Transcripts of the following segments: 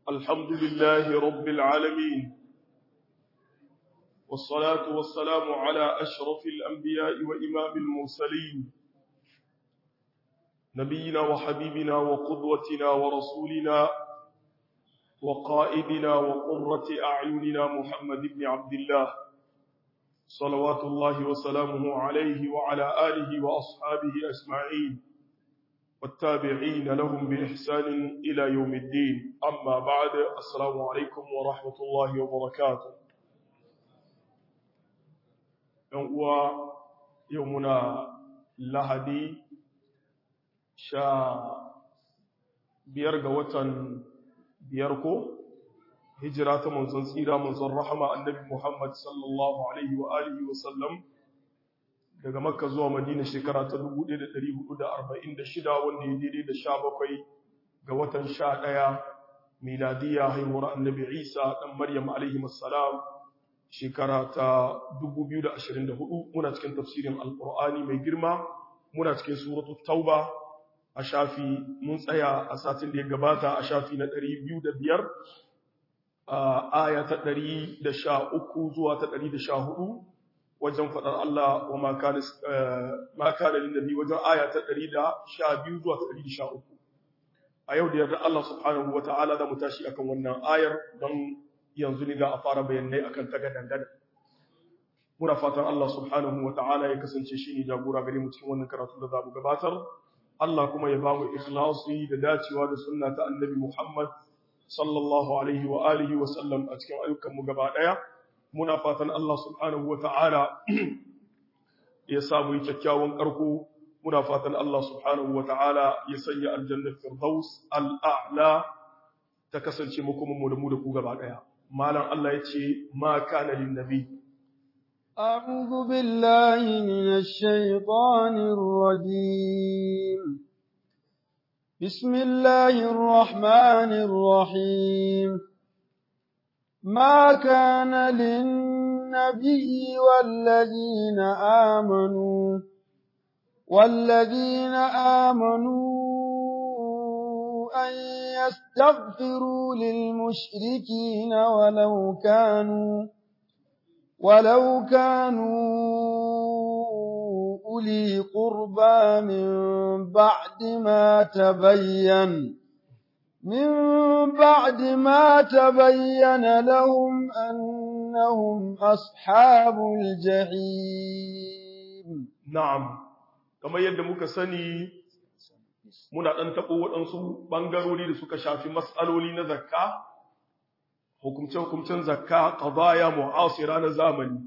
الحمد لله رب العالمين والصلاة والسلام على أشرف الأنبياء وإمام المرسلين نبينا وحبيبنا وقدوتنا ورسولنا وقائدنا وقرة أعيننا محمد بن عبد الله صلوات الله وسلامه عليه وعلى آله وأصحابه أجمعين والتابعين لهم بإحسان إلى يوم الدين أما بعد السلام عليكم ورحمة الله وبركاته يوم يومنا لهدي sha biyar ga watan biyar ko hijira ta manzon tsira manzon rahama annabi Muhammad sallallahu alaihi wa alihi wa sallam daga makka zuwa madina shekara ta 1446 wanda ya daidai da sha bakwai ga watan sha ɗaya miladiya haihuwar annabi isa ɗan maryam alaihi salam shekara ta 2024 muna cikin tafsirin alƙur'ani mai girma muna cikin suratul tauba a shafi mun tsaya a satin da ya gabata a shafi na ɗari biyu da biyar a aya ta ɗari da sha uku zuwa ta ɗari da sha hudu wajen faɗar Allah wa maka da lindabi wajen aya ta ɗari da sha biyu zuwa ta ɗari da sha uku a yau da yarda Allah subhanahu wa ta'ala da mu tashi akan wannan ayar don yanzu ne za a fara bayanai akan ta gadan muna fatan Allah subhanahu wa ta'ala ya kasance shi ne jagora gare mu cikin wannan karatu da za mu gabatar Allah kuma ya ba mu ikhlasi da dacewa da sunna ta annabi Muhammad sallallahu alaihi wa alihi wa sallam a cikin ayyukan mu gaba daya muna fatan Allah subhanahu wa ta'ala ya sa mu yi kyakkyawan karko muna fatan Allah subhanahu wa ta'ala ya sanya aljanna firdaus al'a'la ta kasance mu kuma mu da mu da ku gaba daya malam Allah ya ce ma kana lin nabi أعوذ بالله من الشيطان الرجيم بسم الله الرحمن الرحيم ما كان للنبي والذين آمنوا والذين آمنوا أن يستغفروا للمشركين ولو كانوا ولو كانوا أولي قربى من بعد ما تبين من بعد ما تبين لهم أنهم أصحاب الجحيم نعم كما يدمك سني muna ɗan taɓo waɗansu ɓangarori da suka shafi matsaloli na zakka hukumce-hukumcen zakka qadaya mu'asira na zamani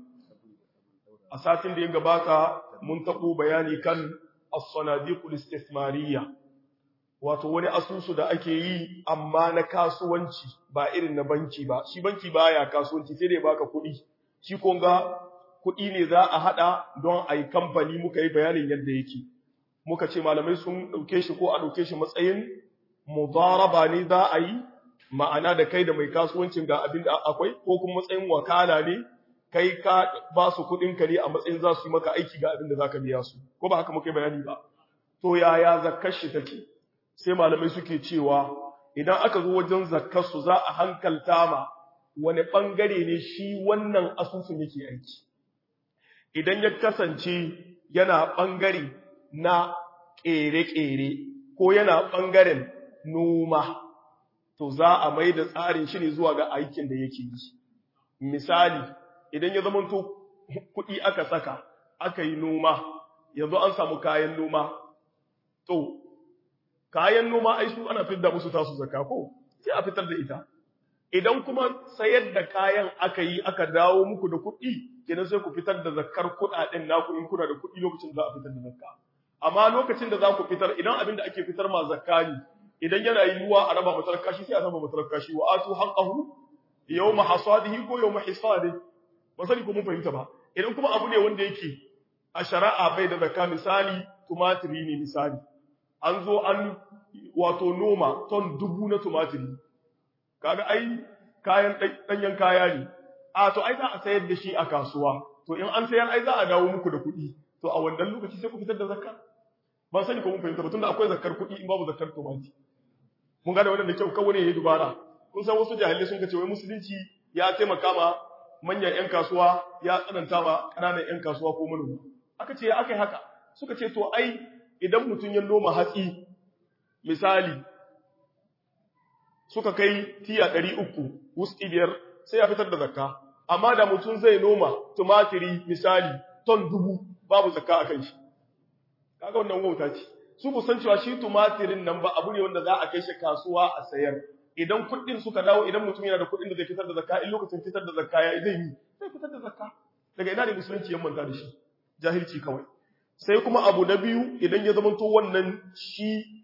a satin da ya gabata mun tabo bayani kan as-sanadiqul istismariyya wato wani asusu da ake yi amma na kasuwanci ba irin na banki ba shi banki baya kasuwanci sai dai baka kuɗi shi ko ga kuɗi ne za a hada don a yi kamfani muka yi bayanin yadda yake muka ce malamai sun ɗauke shi ko a ɗauke shi matsayin mudaraba ne za a yi ma'ana da kai da mai kasuwancin ga abin da akwai ko kuma matsayin wakala ne kai ka ba su kuɗin ka ne a matsayin za su yi maka aiki ga abin da za ka biya su ko ba haka muka yi bayani ba to yaya zakkar shi take sai malamai suke cewa idan aka zo wajen zakkar su za a hankalta ma wani ɓangare ne shi wannan asusun yake aiki idan ya kasance yana ɓangare na ƙere-ƙere ko yana ɓangaren noma to za a mai da tsarin shi ne zuwa ga aikin da yake yi. Misali, idan ya zamanto kuɗi aka saka, aka yi noma, yanzu an samu kayan noma, to, kayan noma ai su ana fitar musu tasu zaka ko, sai a fitar da ita. Idan kuma sayar da kayan aka yi aka dawo muku da kuɗi, kenan sai ku fitar da zakar kuɗaɗen naku in kuna da kuɗi lokacin da za a fitar da zakka. Amma lokacin da za ku fitar, idan abin da ake fitar ma zakka ne, idan yana yiwuwa a raba matar kashi sai a raba matar kashi wa atu haqqahu yawma hasadihi ko yawma hisadi ba sani ko mun fahimta ba idan kuma abu ne wanda yake a shari'a bai da zakka misali tumatiri ne misali an zo an wato noma ton dubu na tumatiri kaga ai kayan danyen kaya ne a to ai za a sayar da shi a kasuwa to in an sayar ai za a dawo muku da kuɗi to a wannan lokaci sai ku fitar da zakka ban sani ko mun fahimta ba tunda akwai zakkar kuɗi in babu zakkar tumati mun gane wannan da kyau kawai ne yayi dubara kun san wasu jahilai sun ce wai musulunci ya taimaka ma manyan 'yan kasuwa ya tsananta ma ƙananan 'yan kasuwa ko manoma aka ce aka yi haka suka ce to ai idan mutum ya noma hatsi misali suka kai tiya ɗari uku wuski biyar sai ya fitar da zakka amma da mutum zai noma tumatiri misali ton dubu babu zakka a kan shi kaga wannan wauta ce su ku san cewa shi tumatirin nan ba abu ne wanda za a kai shi kasuwa a sayar idan kuɗin suka dawo idan mutum yana da kuɗin da zai fitar da zakka in lokacin fitar da zakka ya zai yi zai fitar da zakka daga ina ne musulunci ya manta da shi jahilci kawai sai kuma abu na biyu idan ya zamanto wannan shi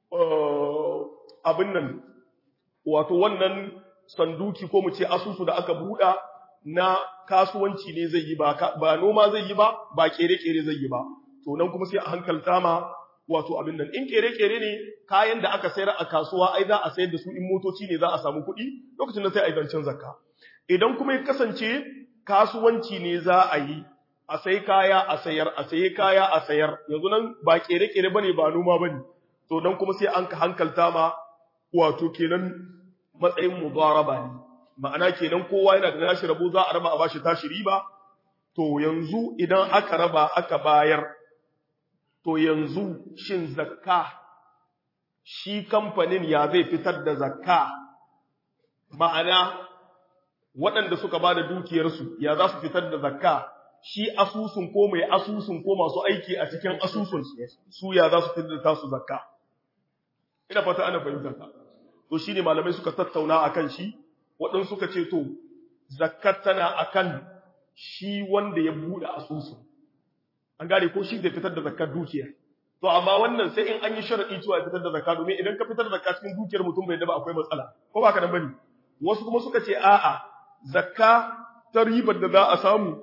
abin nan wato wannan sanduki ko mu ce asusu da aka buɗa na kasuwanci ne zai yi ba ba noma zai yi ba ba kere-kere zai yi ba to nan kuma sai a hankalta ma wato abin nan in kere-kere ne kayan da aka sayar a kasuwa ai za a sayar da su in motoci ne za a samu kuɗi lokacin da sai a yi zancen zakka idan kuma ya kasance kasuwanci ne za a yi a sai kaya a sayar a sayi kaya a sayar yanzu nan ba kere-kere bane ba noma bane to dan kuma sai an ka hankalta ma wato kenan matsayin mudaraba ne ma'ana kenan kowa yana da nashi rabo za a raba a bashi tashi riba to yanzu idan aka raba aka bayar to yanzu shin zakka shi kamfanin ya zai fitar da zakka ma'ana waɗanda suka ba da dukiyarsu ya za su fitar da zakka shi asusun ko mai asusun ko masu aiki a cikin asusun su ya za su fitar da tasu zakka ina fata ana fahimtar ka to shine malamai suka tattauna akan shi waɗansu suka ce to zakkar tana akan shi wanda ya buɗe asusun an gane ko shi zai fitar da zakkar dukiya to amma wannan sai in an yi sharadi cewa fitar da zakka domin idan ka fitar da zakka cikin dukiyar mutum bai da ba akwai matsala ko ba ka nan bane wasu kuma suka ce a'a zakka ta ribar da za a samu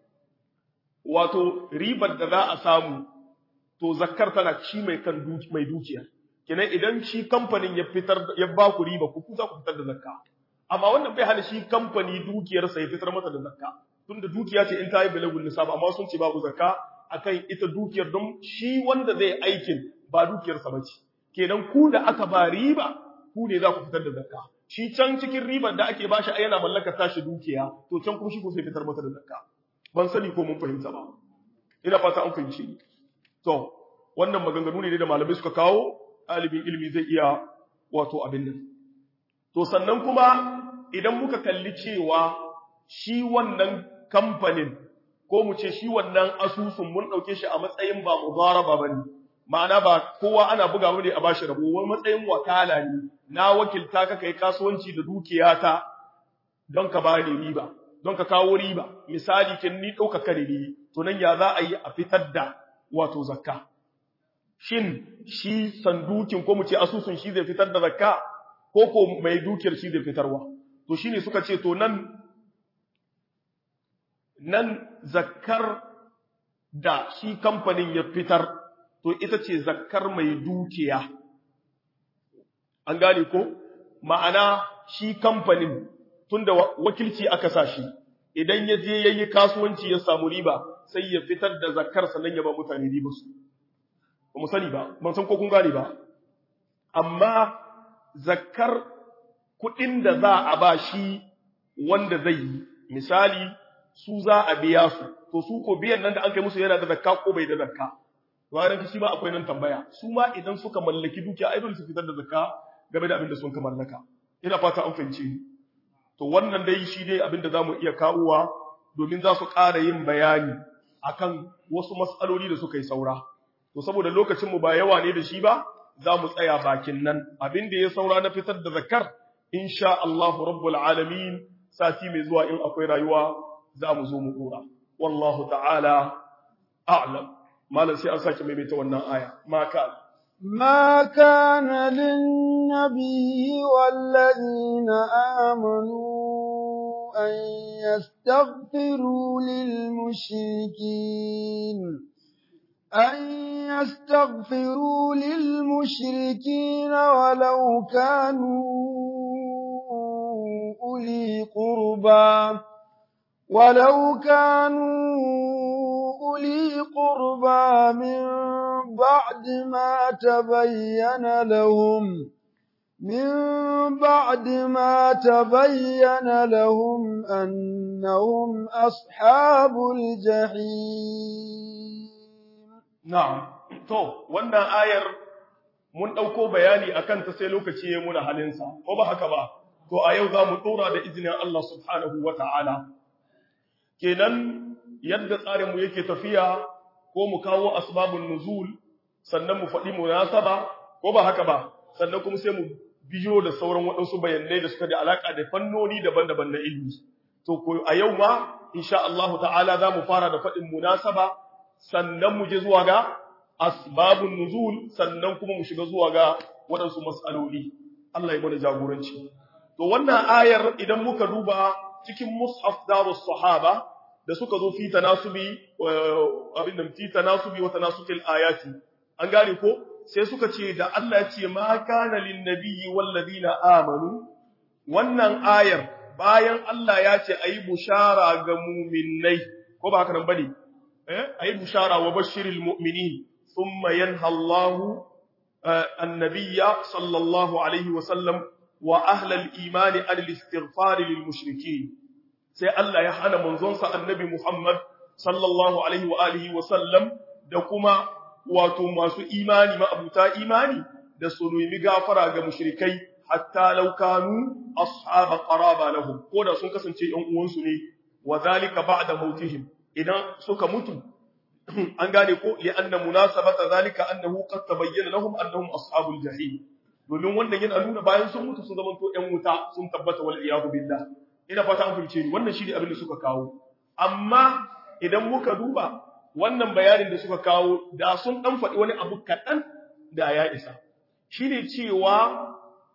wato ribar da za a samu to zakkar tana shi mai kan mai dukiya kenan idan shi kamfanin ya fitar ya ba ku riba ku za ku fitar da zakka amma wannan bai hana shi kamfani dukiyarsa ya fitar masa da zakka tunda dukiya ce in ta yi balagul nisab amma sun ce babu zakka akan ita dukiyar don shi wanda zai aikin ba dukiyarsa ba ce kenan ku da aka ba riba ku ne za ku fitar da zakka shi can cikin ribar da ake bashi ai yana mallakar tashi dukiya to can kuma shi ko sai fitar masa da zakka ban sani ko mun fahimta ba ina fata an fahimci ni to wannan maganganu ne da malamai suka kawo ɗalibin ilimi zai iya wato abin nan to sannan kuma idan muka kalli cewa shi wannan kamfanin ko mu ce shi wannan asusun mun ɗauke shi a matsayin ba mudaraba ba ne ma'ana ba kowa ana buga mu ne a bashi rabo wani matsayin wakala ne na wakilta ka kai kasuwanci da dukiyata don ka bani riba don ka kawo riba misali kin ni ɗaukaka ne to nan ya za a yi a fitar da wato zakka shin shi sandukin ko mu ce asusun shi zai fitar da zakka ko ko mai dukiyar shi zai fitarwa to shine suka ce to nan nan zakkar da shi kamfanin ya fitar to ita ce zakkar mai dukiya an gane ko ma'ana shi kamfanin tunda wakilci aka sa shi idan ya je yayi kasuwanci ya samu riba sai ya fitar da zakkar sannan ya ba mutane riba su ba mu sani ba ban san ko kun gane ba amma zakkar kuɗin da za a ba shi wanda zai yi misali su za a biya su to su ko biyan nan da an kai musu yana da zakka ko bai da zakka bayan shi ma akwai nan tambaya su ma idan suka mallaki dukiya ai dole su fitar da zakka game da abin da sun ka mallaka ina fata an fahimce ni to wannan dai shi dai abin da zamu iya kawowa domin za su ƙara yin bayani akan wasu matsaloli da suka yi saura to saboda lokacin mu ba yawa ne da shi ba za mu tsaya bakin nan abin da ya saura na fitar da zakkar insha Allahu rabbul alamin sati mai zuwa in akwai rayuwa za mu zo mu dora wallahu ta'ala a'lam malam sai an sake maimaita wannan aya ma ka ما كان للنبي والذين آمنوا أن يستغفروا للمشركين أن يستغفروا للمشركين ولو كانوا أولي قربى ولو كانوا أولي قربى من بعد ما تبين لهم من بعد ما تبين لهم أنهم أصحاب الجحيم na'am to wannan ayar mun ɗauko bayani akan ta sai lokaci ya muna halinsa ko ba haka ba to a yau za mu ɗora da izinin Allah subhanahu wa ta'ala kenan yadda tsarinmu yake tafiya ko mu kawo asbabun nuzul sannan mu faɗi munasaba ko ba haka ba sannan kuma sai mu biyo da sauran waɗansu bayanai da suka da alaƙa da fannoni daban-daban na ilimi to ko a yau ma insha Allah ta'ala za mu fara da faɗin munasaba sannan mu je zuwa ga asbabun nuzul sannan kuma mu shiga zuwa ga waɗansu mas'aloli Allah ya mana jagoranci to wannan ayar idan muka duba cikin mushaf darus sahaba da suka zo fi tanasubi abin nan fi tanasubi wa tanasubil ayati an gane ko sai suka ce da Allah ya ce ma kana lin nabiyyi wal ladina amanu wannan ayar bayan Allah ya ce ayi bushara ga mu'minnai ko ba haka nan bane eh ayi bushara wa bashiril mu'minin thumma yanha Allahu annabiyya sallallahu alaihi wa sallam wa ahlal imani an al-istighfar lil mushrikeen sai Allah ya hana manzonsa annabi Muhammad sallallahu alaihi wa alihi wa sallam da kuma wato masu imani ma'abuta imani da su nemi gafara ga mushrikai hatta law kanu ashab qaraba lahum ko da sun kasance yan uwansu ne wa zalika ba'da mautihim idan suka mutu an gane ko li anna munasabata zalika annahu qad tabayyana lahum annahum ashabul jahim domin wannan yana nuna bayan sun mutu sun zamanto yan wuta sun tabbata wal iyadu billah ina fata an fahimce ni wannan shine abin da suka kawo amma idan muka duba wannan bayanin da suka kawo da sun dan faɗi wani abu kaɗan da ya isa shine cewa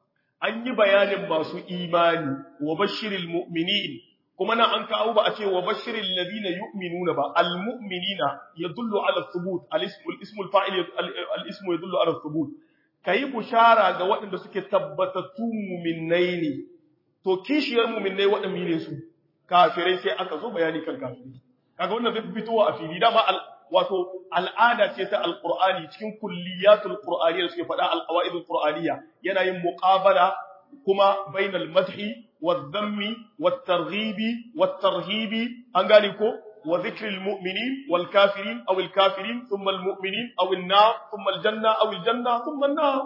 an yi bayanin masu imani wa bashiril mu'minin kuma nan an kawo ba a ce wa bashiril ladina yu'minuna ba al mu'minina yadullu ala thubut al ismu al ismu al fa'il al ismu yadullu ala thubut kayi bushara ga waɗanda suke tabbatattu mu'minnai ne to kishiyar mu'minnai waɗanda ne su kafirai sai aka zo bayani kan kafirai kaga wannan zai fitowa a fili dama wato al'ada ce ta alqur'ani cikin kulliyatul qur'aniyya suke faɗa alqawaidul qur'aniyya yana yin muqabala kuma bainal madhi wadh-dhammi wat-targhibi wat-tarhibi an gane ko wa dhikril mu'minin wal kafirin aw al kafirin thumma al mu'minin aw an nar thumma al janna aw al janna thumma an nar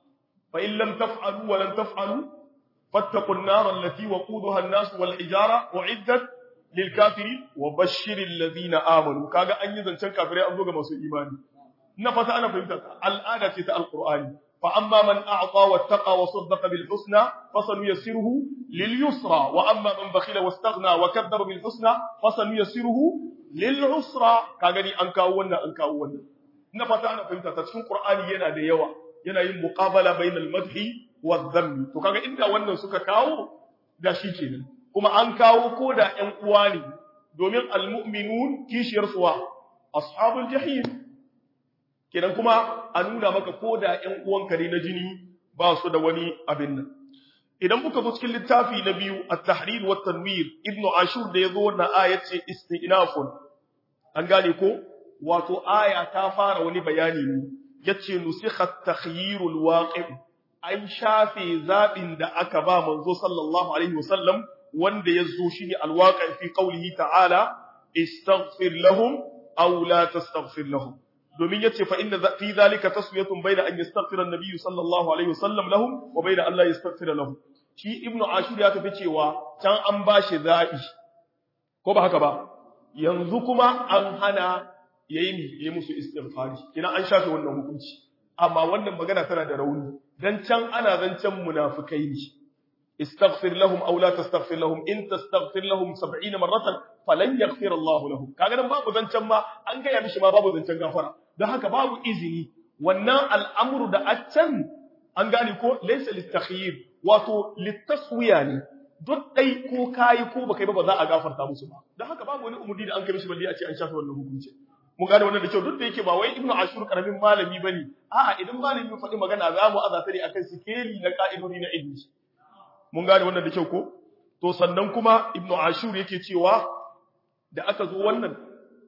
fa in lam taf'alu wa lan taf'alu fattaqun nar allati waquduha an-nas wal hijara u'iddat lilkafiri wa bashirin lazina amanu kaga an yi zancen kafirai an zo ga masu imani na fata ana fahimta al'ada ce ta alqur'ani fa amma man a'ta wattaqa wa saddaqa bil husna fasanuyassiruhu lil yusra wa amma man bakhila wastaghna wa kadzdzaba bil husna fasanuyassiruhu lil usra kaga ni an kawo wannan an kawo wannan na fata ana fahimta ta cikin qur'ani yana da yawa yana yin muqabala bainal madhi wa dhammi to kaga inda wannan suka kawo da shi kenan kuma an kawo ko da ‘yan uwa ne, domin almu'minun kishiyar suwa, ashabul jahim. Kenan kuma a nuna maka ko da ‘yan uwanka ne na jini ba su da wani abin nan. Idan muka zo cikin littafi na biyu, a tahrir wa tanwir, Ibn Ashur da ya zo na ayat ce istinafun. An gane ko? Wato aya ta fara wani bayani ne, yace nusikhat takhyirul waqi' an shafe zaɓin da aka ba manzo sallallahu alaihi wasallam wanda ya zo shi ne alwaƙa fi ƙaunihi ta'ala, istaghfir lahum aw la tastaghfir lahum. Domin ya ce fa inda fi zalika taswiyatun bayna an yastaghfira an-nabiy sallallahu alaihi wasallam lahum wa bayna Allah yastaghfira lahum. Shi Ibn Ashur ya tafi cewa can an ba shi zaɓi. Ko ba haka ba? Yanzu kuma an hana yayi yi musu istighfari. Kina an shafe wannan hukunci. Amma wannan magana tana da rauni. Dan can ana zancen munafikai ne. استغفر لهم او لا تستغفر لهم ان تستغفر لهم 70 مره فلن يغفر الله لهم kaga nan babu zancan ma an gaya mishi ma babu zancan gafara don haka babu izini wannan al'amru da accan an gane ko laysa litakhyir wato litaswiya ne duk dai ko kai ko baka yi ba za a gafarta musu ba don haka babu wani umurni da an kai mishi balle a ce an shafe wannan hukunci mun gane wannan da kyau duk da yake ba wai ibnu ashur karamin malami bane a'a idan malami ya faɗi magana za mu azata ne akan sikeli na ka'idodi na ilmi mun gane wannan da kyau ko to sannan kuma ibnu ashur yake cewa da aka zo wannan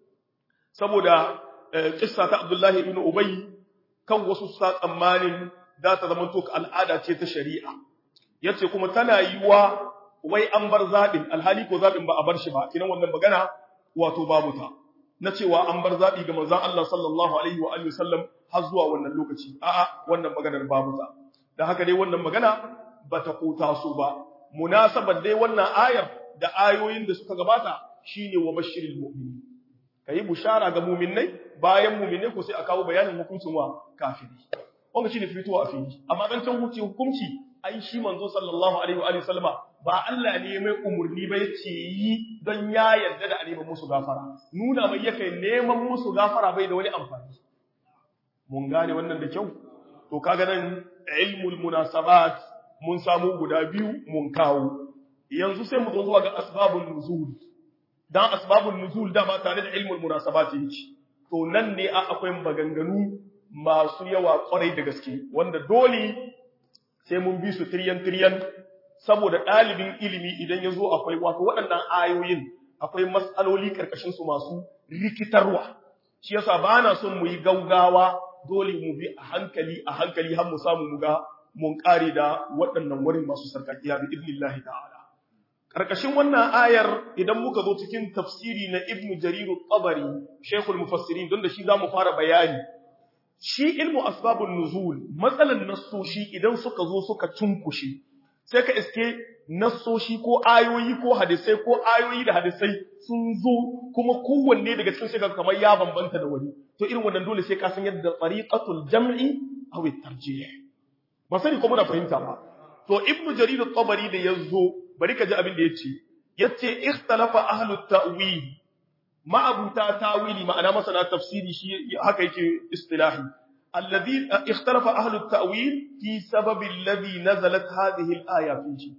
saboda kissa ta abdullahi ibn ubay kan wasu sa tsammanin za ta zama to al'ada ce ta shari'a yace kuma tana yiwa wai an bar zabin alhali ko zabin ba a bar shi ba kinan wannan magana wato babu ta na cewa an bar zabi ga manzon Allah sallallahu alaihi wa alihi wasallam har zuwa wannan lokaci a'a wannan maganar babu ta dan haka dai wannan magana bata kota su ba munasabar dai wannan ayar da ayoyin da suka gabata shine wa bashiril mu'minin kai bushara ga mu'minnai bayan mu'minai ko sai a kawo bayanin hukuncin wa kafiri wanda shine fitowa a fili amma dan can hukunci hukunci ai shi manzo sallallahu alaihi wa alihi sallama ba Allah ne mai umurni ba yace yi don ya yarda da neman musu gafara nuna mai yake neman musu gafara bai da wani amfani mun gane wannan da kyau to kaga nan ilmul munasabat mun samu guda biyu mun kawo yanzu sai mu zo zuwa ga asbabun nuzul dan asbabun nuzul da ba tare da ilmul munasabat yake to nan ne akwai maganganu masu yawa kwarai da gaske wanda dole sai mun bi su tiryan tiryan saboda ɗalibin ilimi idan ya zo akwai wato waɗannan ayoyin akwai matsaloli ƙarƙashin su masu rikitarwa shi yasa ba na son mu yi gaugawa dole mu bi a hankali a hankali har mu samu mu ga mun ƙare da waɗannan wurin masu sarkakiya bi idnillahi ta'ala ƙarƙashin wannan ayar idan muka zo cikin tafsiri na ibnu jariru tabari shaykhul mufassirin don da shi zamu fara bayani shi ilmu asbabun nuzul matsalan nassoshi idan suka zo suka cunkushe sai ka iske nassoshi ko ayoyi ko hadisai ko ayoyi da hadisai sun zo kuma kowanne daga cikin shiga kamar ya bambanta da wani to irin wannan dole sai ka san yadda tariqatul jam'i aw at-tarjih ba sani ko muna fahimta ba to ibnu jarir at-tabari da yazo bari ka ji abin da yace yace ikhtalafa ahlut ta'wil ma'abuta tawili ma'ana masana tafsiri shi haka yake istilahi alladhi ikhtalafa ahlut ta'wil fi sababi alladhi nazalat hadhihi al-aya fihi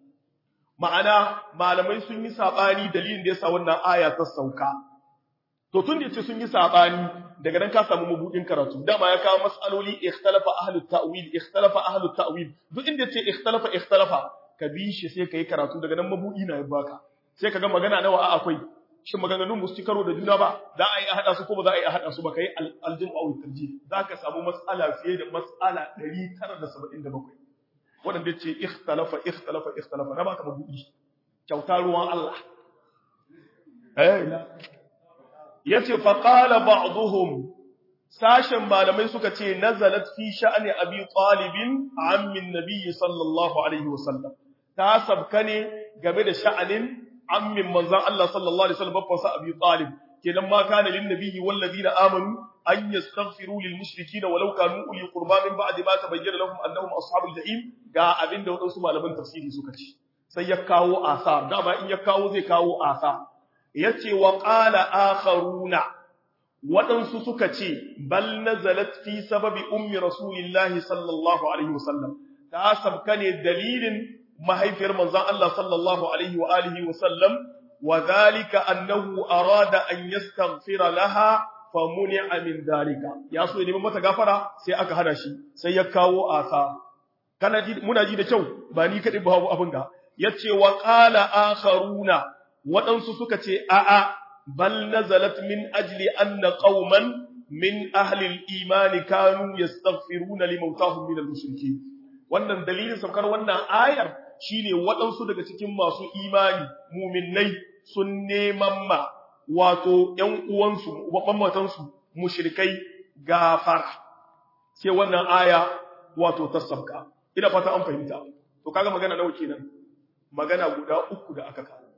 ma'ana malamai sun yi sabani dalilin da yasa wannan aya ta sauka to tun da yace sun yi sabani daga nan ka samu mabudin karatu dama ya kawo masaloli ikhtalafa ahlut ta'wil ikhtalafa ahlut ta'wil duk inda yace ikhtalafa ikhtalafa ka bi shi sai kai karatu daga nan mabudi na ya baka sai kaga magana nawa a akwai shin maganganun musu ci karo da juna ba za a yi a haɗa su ko ba za a yi a haɗa su ba kai aljin awi tarji za ka samu matsala fiye da matsala 977 waɗanda ce ikhtalafa ikhtalafa ikhtalafa na baka mabuɗi kyauta ruwan Allah eh yace fa qala ba'dhum sashen malamai suka ce nazalat fi sha'ani abi talibin ammin nabiyyi sallallahu alaihi wasallam ta sabka ne game da sha'anin ammin manzan Allah sallallahu alaihi wasallam babban sa Abi Talib kenan ma kana lin nabiyyi wal ladina amanu an yastaghfiru lil mushrikeena walau kanu uli qurba min ba'di ma tabayyana lahum annahum ashabul jahim ga abinda wadansu malaman tafsiri suka ce sai ya kawo asar dama in ya kawo zai kawo asar yace wa qala akharuna wadansu suka ce bal nazalat fi sababi ummi rasulillahi sallallahu alaihi wasallam ta sabka ne dalilin mahaifiyar manzon Allah sallallahu alaihi wa alihi wa sallam wa dhalika annahu arada an yastaghfira laha famuni'a min dhalika ya so ne mata gafara sai aka hana shi sai ya kawo asa kana ji muna ji da kyau ba ni kadai ba abin ga yace wa qala akharuna wadansu suka ce a a bal nazalat min ajli anna qauman min ahli al-iman kanu yastaghfiruna limautahum min al-mushrikeen wannan dalilin saukar wannan ayar shine waɗansu daga cikin masu imani muminai sun neman ma wato ‘yan uwansu, matansu mushrikai gafara, sai wannan aya wato ta sauka. Ina fata an fahimta, to kaga magana nawa kenan, magana guda uku da aka kawo.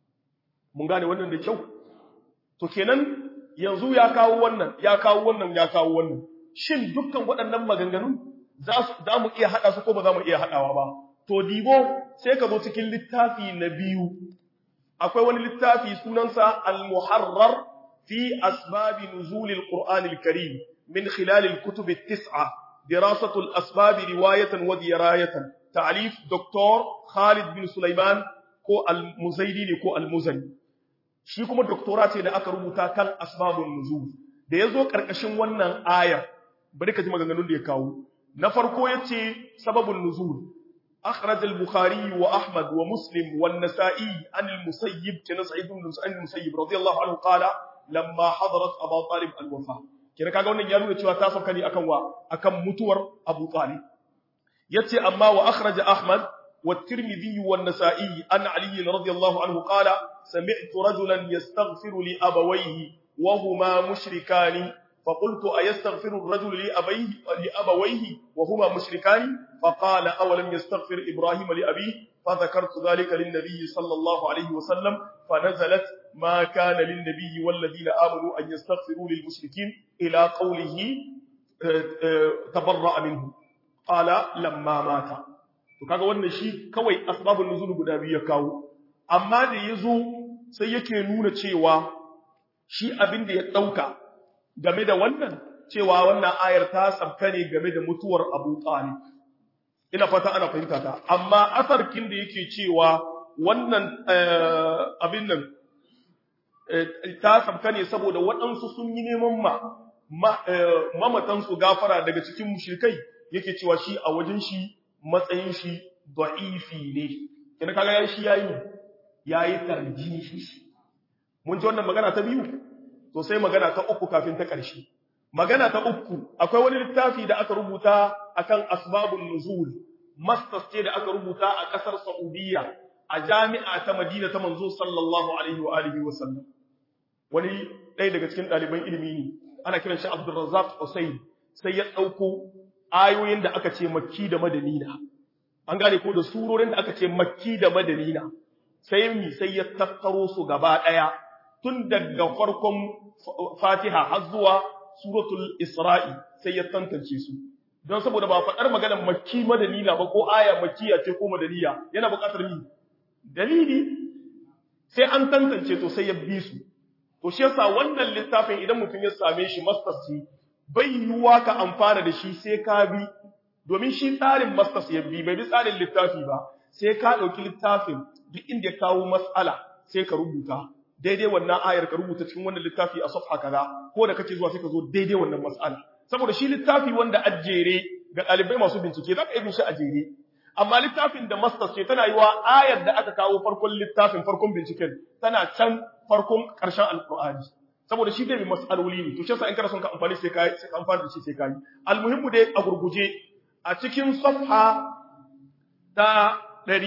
Mun gane wannan da kyau? To kenan yanzu ya kawo wannan, ya kawo wannan, ya kawo wannan. Shin dukkan waɗannan maganganun za mu iya haɗa su ko ba za mu iya haɗawa ba? To, dibo sai ka zo cikin littafi na biyu, akwai wani littafi sunansa Al-Muharrar fi asbabi nuzulil Qur'anil Karim min khilalil kutubi tis'a, dirasatul asbabi riwayatan wa dirayatan, ta'alif Dr. Khalid bin Sulaiman ko Al-Muzaidi ne ko Al-Muzani. Shi kuma doktora ce da aka rubuta kan asbabun nuzul. Da ya zo ƙarƙashin wannan aya, bari ka ji maganganun da ya kawo. Na farko ya ce sababun nuzul. أخرج البخاري وأحمد ومسلم والنسائي عن المسيب كنسعيد بن المسيب رضي الله عنه قال لما حضرت أبا طالب الوفاة kina kaga wannan ya nuna cewa ta sauka ne akan wa akan mutuwar Abu Talib yace amma wa akhraja ahmad والترمذي والنسائي عن علي رضي الله عنه قال سمعت رجلا يستغفر لأبويه وهما مشركان فقلت أيستغفر الرجل لأبيه لأبويه وهما مشركان فقال أولم يستغفر إبراهيم لأبيه فذكرت ذلك للنبي صلى الله عليه وسلم فنزلت ما كان للنبي والذين آمنوا أن يستغفروا للمشركين إلى قوله تبرأ منه قال لما مات to kaga wannan shi kawai asbabun nuzul guda biyu ya kawo amma da yazo sai yake nuna cewa shi abin da ya dauka game da wannan cewa wannan ayar ta sabka ne game da mutuwar Abu Talib ina fata ana fahimta ta amma asarkin da yake cewa wannan abin nan ta sabka ne saboda waɗansu sun yi neman ma mamatansu gafara daga cikin mushrikai yake cewa shi a wajen shi matsayin shi da'ifi ne kina kaga yayi shi yayi yayi tarjihi mun ji wannan magana ta biyu to sai magana ta uku kafin ta ƙarshe magana ta uku akwai wani littafi da aka rubuta akan asbabun nuzul masters ce da aka rubuta a ƙasar Saudiya a jami'a ta Madina ta manzo sallallahu alaihi wa alihi wa sallam wani ɗaya daga cikin ɗaliban ilimi ne ana kiran shi Abdulrazzaq Hussein sai ya ɗauko ayoyin da aka ce makki da madanina an gane ko da surorin da aka ce makki da madanina sai mi sai ya tattaro su gaba daya tun daga farkon Fatiha har zuwa suratul Isra'i sai ya tantance su don saboda ba faɗar maganar makki madanina ba ko aya makkiya ce ko madaniya yana buƙatar mi dalili sai an tantance to sai ya bi su to shi yasa wannan littafin idan mutum ya same shi masters ce bai yiwuwa ka amfana da shi sai ka bi domin shi tsarin masters ya bi bai bi tsarin littafi ba sai ka ɗauki littafin duk inda ya kawo matsala sai ka rubuta daidai wannan ayar ka rubuta cikin wannan littafi a safha kaza ko da kake zuwa sai ka zo daidai wannan matsala saboda shi littafi wanda a jere ga ɗalibai masu bincike za ka yi shi a jere amma littafin da masters ce tana yiwa ayar da aka kawo farkon littafin farkon binciken tana can farkon ƙarshen alƙur'ani saboda shi dai mas'aloli ne to shi yasa in kana son ka amfani sai kai sai ka amfani da shi sai kai almuhimmu dai a gurguje a cikin safha ta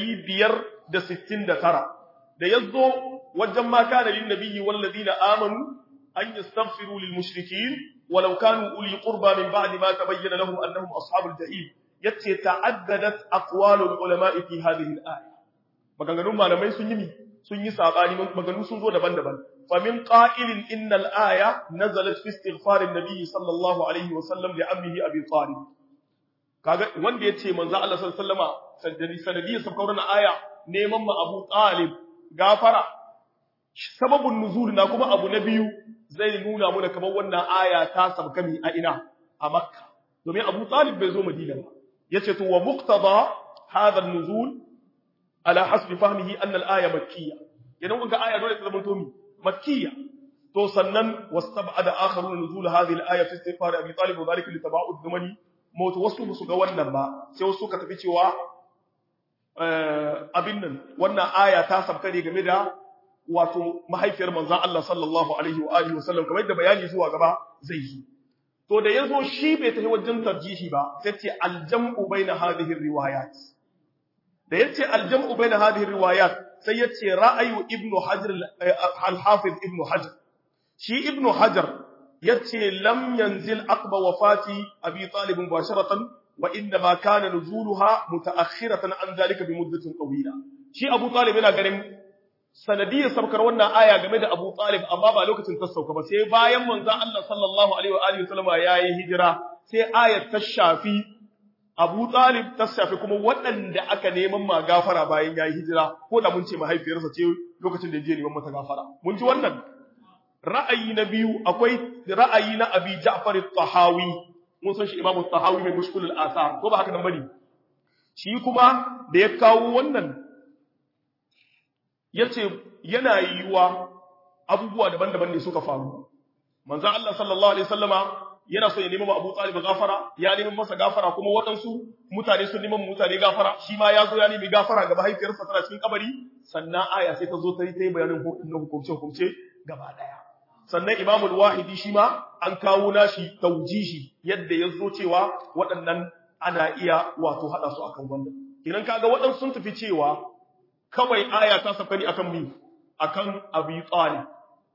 569 da yazo wajen ma kana lin nabiyyi wal ladina amanu an yastaghfiru lil mushrikeen walau kanu uli qurba min ba'di ma tabayyana lahum annahum ashabul jahim yace ta'addadat aqwalul ulama'i fi hadhihi al-aya maganganun malamai sun yi sun yi sabani maganganu sun zo daban-daban فمن قائل إن الآية نزلت في استغفار النبي صلى الله عليه وسلم لعمه أبي طالب kaga wanda yace manzo Allah sallallahu alaihi wasallama sanadi sanadiyar sabkar wannan aya neman ma Abu Talib gafara sababun nuzul na kuma abu na biyu zai nuna mu da kamar wannan aya ta sabka mi a ina a Makka domin Abu Talib bai zo Madina ba yace to wa muqtada hadha an-nuzul ala hasbi fahmihi anna al-aya makkiyya idan kuka aya dole ta zama to mi مكية تو سنن واستبعد آخرون نزول هذه الآية في استغفار أبي طالب وذلك لتباعد زمني موت wasu musu ga wannan ba sai wasu ka tafi cewa abin nan wannan aya ta sabka ne game da wato mahaifiyar manzon Allah sallallahu alaihi wa alihi wasallam kamar yadda bayani zuwa gaba zai yi to da yazo shi bai tafi wajen tarjihi ba sai ce aljam'u baina hadhihi riwayat da yace aljam'u baina hadhihi riwayat sai ya ce ra'ayu ibnu hajar al-hafiz ibnu hajar shi ibnu hajar ya ce lam yanzil aqba wafati abi talib mubasharatan wa inna ma kana nuzuluha mutaakhiratan an zalika bi muddatin tawila shi abu talib yana ganin sanadiyar saukar wannan aya game da abu talib amma ba lokacin ta sauka ba sai bayan manzon Allah sallallahu alaihi wa alihi wasallam yayi hijira sai ayat ta shafi Abu Talib ta shafi kuma waɗanda aka neman ma gafara bayan ya yi hijira ko da mun ce mahaifiyarsa ce lokacin da je neman mata gafara. Mun ji wannan ra'ayi na biyu akwai ra'ayi na Abi Ja'far al-Tahawi mun san shi Imam al-Tahawi mai mushkul al-asar ko ba haka nan bane shi kuma da ya kawo wannan yace yana yiwa abubuwa daban-daban ne suka faru manzo Allah sallallahu alaihi wasallama yana so ya nemi ma Abu Talib gafara ya nemi masa gafara kuma waɗansu mutane sun neman mutane gafara shi ma ya zo ya nemi gafara ga mahaifiyarsa tana cikin kabari sannan aya sai ta zo ta yi ta yi bayanin hukumce hukumce gaba ɗaya sannan Imam al-Wahidi shi ma an kawo nashi taujihi yadda ya zo cewa waɗannan ana iya wato hada su akan wannan idan kaga waɗansu sun tafi cewa kawai aya ta sabka ne akan mi akan Abi Talib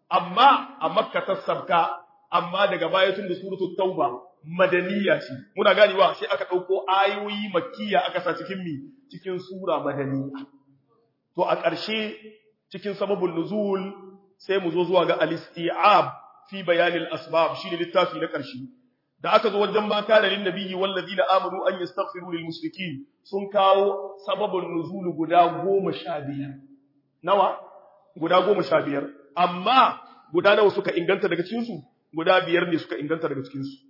amma a Makka ta sabka amma daga baya tun da suratul Tauba madaniya ce muna ganewa sai aka dauko ayoyi makkiya aka sa cikin mi cikin sura madaniya to a ƙarshe cikin sababul nuzul sai mu zo zuwa ga al-isti'ab fi bayanil asbab shine littafi na ƙarshe da aka zo wajen mata da lin nabiyyi wallazina amanu an yastaghfiru lil mushrikeen sun kawo sababul nuzul guda 15 nawa guda 15 amma guda nawa suka inganta daga cikin su guda biyar ne suka inganta daga cikin su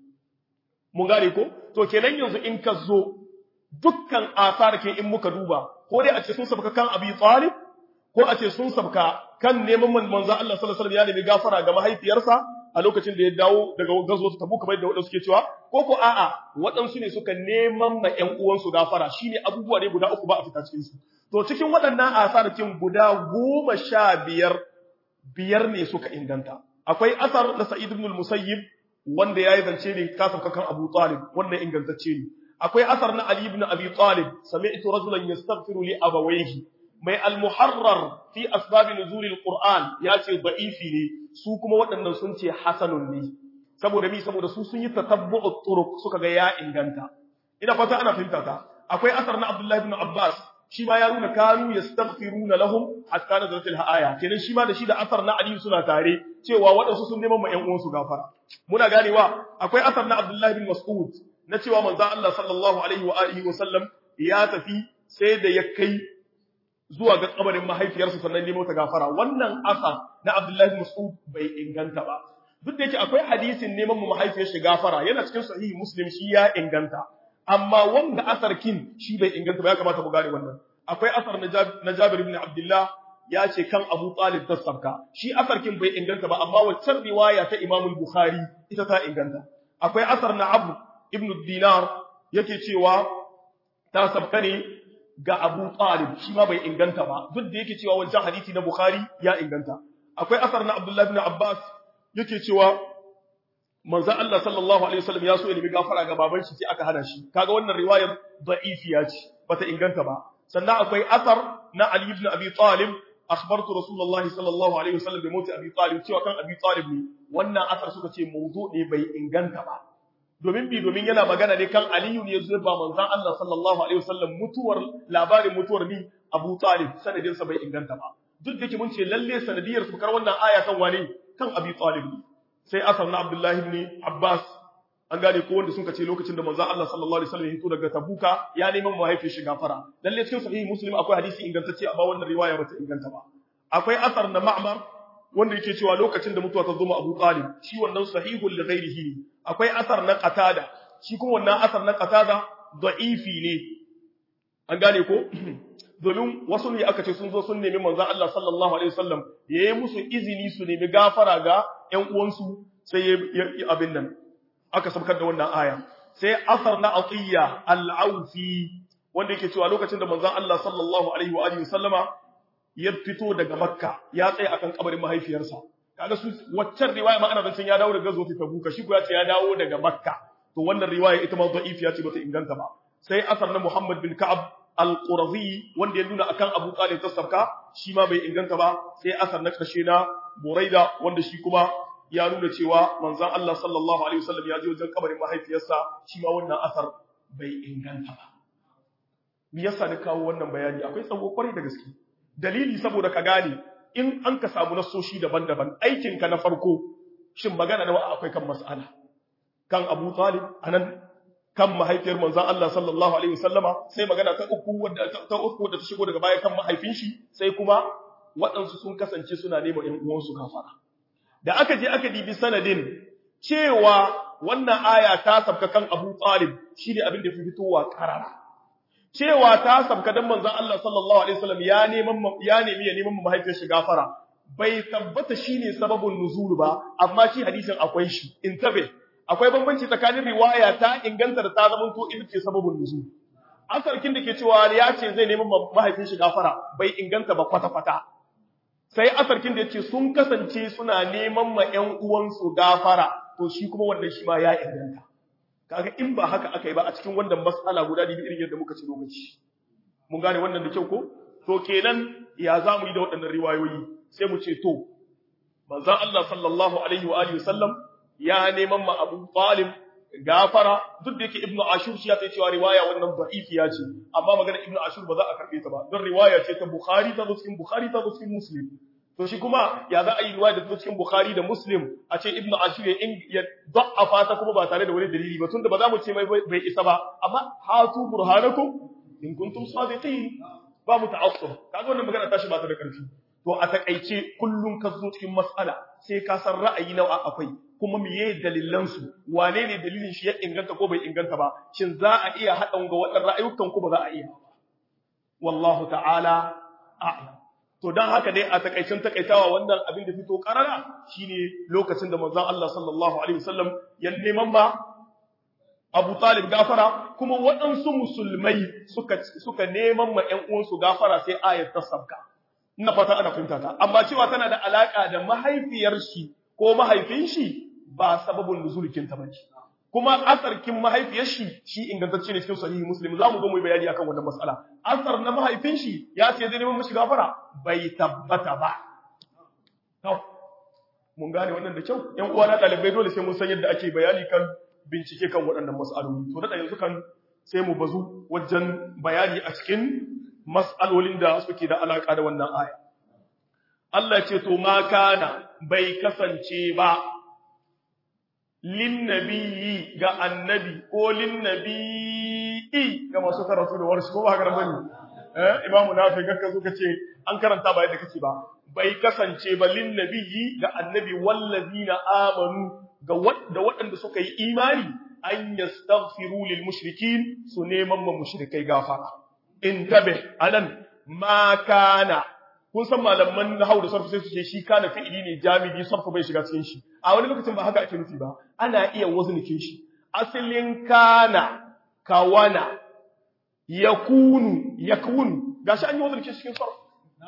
mun gane ko to kenan yanzu in ka zo dukkan asar ke in muka duba ko dai a ce sun sabka kan abi talib ko a ce sun sabka kan neman manzo Allah sallallahu alaihi wasallam ya nemi gafara ga mahaifiyarsa a lokacin da ya dawo daga gazo ta tabu kamar da wadansu suke cewa ko ko a'a waɗansu ne suka neman ma ƴan uwansu gafara shine abubuwa ne guda uku ba a fita cikin su to cikin waɗannan asarakin guda goma sha biyar biyar ne suka inganta akwai asar na Sa'id ibn al-Musayyib wanda yayi zance ne kasaf kan Abu Talib wannan ingantacce ne akwai asar na Ali ibn Abi Talib sami'tu rajulan yastaghfiru li abawayhi mai al-muharrar fi asbab nuzul al-Qur'an yace da'ifi ne su kuma waɗannan sun ce hasanun ne saboda mi saboda su sun yi tatabbu'ut turuq suka ga ya inganta ina fata ana fahimta ta akwai asar na Abdullah ibn Abbas shi ma ya nuna kanu yastaghfiruna lahum hatta nazalat al-aya kenan shi ma da shi da asar na Ali suna tare cewa waɗansu sun neman ma ƴan uwansu gafara muna ganewa akwai asar na Abdullah ibn Mas'ud na cewa manzo Allah sallallahu alaihi wa alihi wa sallam ya tafi sai da ya kai zuwa ga kabarin mahaifiyarsa sannan nemo ta gafara wannan asa na Abdullahi Mas'ud bai inganta ba duk da yake akwai hadisin neman mu mahaifiyar shi gafara yana cikin sahihi Muslim shi ya inganta amma wanda asar kin shi bai inganta ba ya kamata mu gane wannan akwai asar na Jabir ibn Abdullah ya ce kan Abu Talib tasarka shi asar kin bai inganta ba amma waccan riwaya ta Imam Bukhari ita ta inganta akwai asar na Abu ibn Dinar yake cewa ta sabka ne ga Abu Talib shi ma bai inganta ba duk da yake cewa wancan hadisi na Bukhari ya inganta akwai asar na Abdullah ibn Abbas yake cewa manzo Allah sallallahu alaihi wasallam ya so ya nemi gafara ga baban shi sai aka hana shi kaga wannan riwayar da'ifiya ce bata inganta ba sannan akwai asar na Ali ibn Abi Talib akhbartu Rasulullah sallallahu alaihi wasallam bi mauti Abi Talib cewa kan Abi Talib ne wannan asar suka ce mawdu ne bai inganta ba domin bi domin yana magana ne kan Aliyu ne ya zo ba manzon Allah sallallahu alaihi wasallam mutuwar labarin mutuwar ni Abu Talib sanadin sa bai inganta ba duk da ke mun ce lalle sanadiyar su kar wannan aya kan wane kan Abi Talib ne sai asar na Abdullahi ibn Abbas an gane ko wanda sun ce lokacin da manzon Allah sallallahu alaihi wasallam ya fito daga Tabuka ya neman mahaifin shi gafara lalle cikin sahihi Muslim akwai hadisi ingantacce amma wannan riwaya bata inganta ba akwai asar na Ma'mar wanda yake cewa lokacin da mutuwa ta zo ma Abu Talib shi wannan sahihul li ghairihi ne akwai asar na Qatada shi kuma wannan asar na Qatada da'ifi ne an gane ko domin wasu ne aka ce sun zo sun nemi manzon Allah sallallahu alaihi wasallam yayi musu izini su nemi gafara ga ƴan uwansu sai ya abin nan aka sabkar da wannan aya sai asar na Atiyya al-Aufi wanda yake cewa lokacin da manzon Allah sallallahu alaihi wa alihi wasallama ya fito daga Makka ya tsaya akan kabarin mahaifiyarsa kaga su waccan riwaya ma ana zancen ya dawo daga zuwa Tabuka shi ko ya ce ya dawo daga Makka to wannan riwaya ita ma da'ifiya ce bata inganta ba sai asar na Muhammad bin Ka'ab al-Qurazi wanda ya nuna akan Abu Talib tasarka shi ma bai inganta ba sai asar na karshe na Buraida wanda shi kuma ya nuna cewa manzon Allah sallallahu alaihi wasallam ya je wajen kabarin mahaifiyarsa shi ma wannan asar bai inganta ba me yasa ni kawo wannan bayani akwai tsawo kwarai da gaske dalili saboda ka gane in an ka samu nasoshi daban-daban aikinka na farko shin magana nawa akwai kan mas'ala kan Abu Talib anan kan mahaifiyar manzon Allah sallallahu alaihi wasallama sai magana ta uku wadda ta uku wadda ta shigo daga baya kan mahaifin shi sai kuma waɗansu sun kasance suna neman ƴan uwansu gafara da aka je aka dibi sanadin cewa wannan aya ta sabka kan Abu Talib shine abin da fi fitowa karara cewa ta sabka dan manzon Allah sallallahu alaihi wasallam ya neman ya nemi ya neman mahaifiyar shi gafara bai tabbata shine sababun nuzul ba amma shi hadisin akwai shi intabe akwai bambanci tsakanin riwaya ta inganta da ta zama to ita ce sababun nuzul asarkin da ke cewa ya ce zai neman mahaifin shi gafara bai inganta ba kwata kwata sai asarkin da yace sun kasance suna neman ma ƴan uwansu gafara to shi kuma wannan shi ma ya inganta kaga in ba haka aka yi ba a cikin wannan mas'ala guda da irin yadda muka ci lokaci mun gane wannan da kyau ko to kenan ya za mu yi da waɗannan riwayoyi sai mu ce to manzon Allah sallallahu alaihi wa alihi wasallam ya neman ma Abu Talib gafara duk da yake Ibn Ashur shi ya sai cewa riwaya wannan da'ifiya ce amma magana Ibn Ashur ba za a karbe ta ba don riwaya ce ta Bukhari ta zo cikin Bukhari ta zo cikin Muslim to shi kuma ya za a yi riwaya da ta zo cikin Bukhari da Muslim a ce Ibn Ashur ya ya da'afa ta kuma ba tare da wani dalili ba tunda ba za mu ce mai bai isa ba amma hatu burhanakum in kuntum sadiqin ba mu ta'assub kaga wannan magana tashi ba ta da karfi to a takaice kullum ka zo cikin mas'ala sai ka san ra'ayi nawa akwai kuma miye dalilan su wane ne dalilin shi ya inganta ko bai inganta ba shin za a iya haɗa ga waɗannan ra'ayukan ko ba za a iya wallahu ta'ala a'lam to dan haka dai a takaicin takaitawa wannan abin da fito karara shine lokacin da manzon Allah sallallahu alaihi wasallam ya neman ba Abu Talib gafara kuma waɗansu musulmai suka suka neman ma ƴan uwansu gafara sai ayat ta sabka ina fata ana fahimta ta amma cewa tana da alaka da mahaifiyar shi ko mahaifin shi ba sababin nuzulkin ta bace kuma asarkin mahaifiyar shi shi ingantacce ne cikin sahihi muslim za mu zo mu yi bayani akan wannan mas'ala asar na mahaifin shi ya ce zai neman mishi gafara bai tabbata ba to mun gane wannan da kyau ƴan uwa na ɗalibai dole sai mun san yadda ake bayani kan bincike kan waɗannan mas'aloli to da yanzu kan sai mu bazu wajen bayani a cikin mas'alolin da suke da alaka da wannan aya Allah ce to ma kana bai kasance ba lin nabiyyi ga annabi ko lin nabiyyi ga masu karatu da warshi ko ba haka bane eh imamu nafi gakka zo kace an karanta ba yadda kace ba bai kasance ba lin nabiyyi ga annabi wallazina amanu ga wadda waɗanda suka yi imani an yastaghfiru lil mushrikin su neman ma mushrikai gafara in tabe anan ma kana kun san malaman nahwu da sarfu sai su ce shi kana fi'ili ne jamidi sarfu bai shiga cikin shi a wani lokacin ba haka ake nufi ba ana iya waznikin shi asalin kana kawana yakunu yakunu gashi an yi waznikin cikin sarfu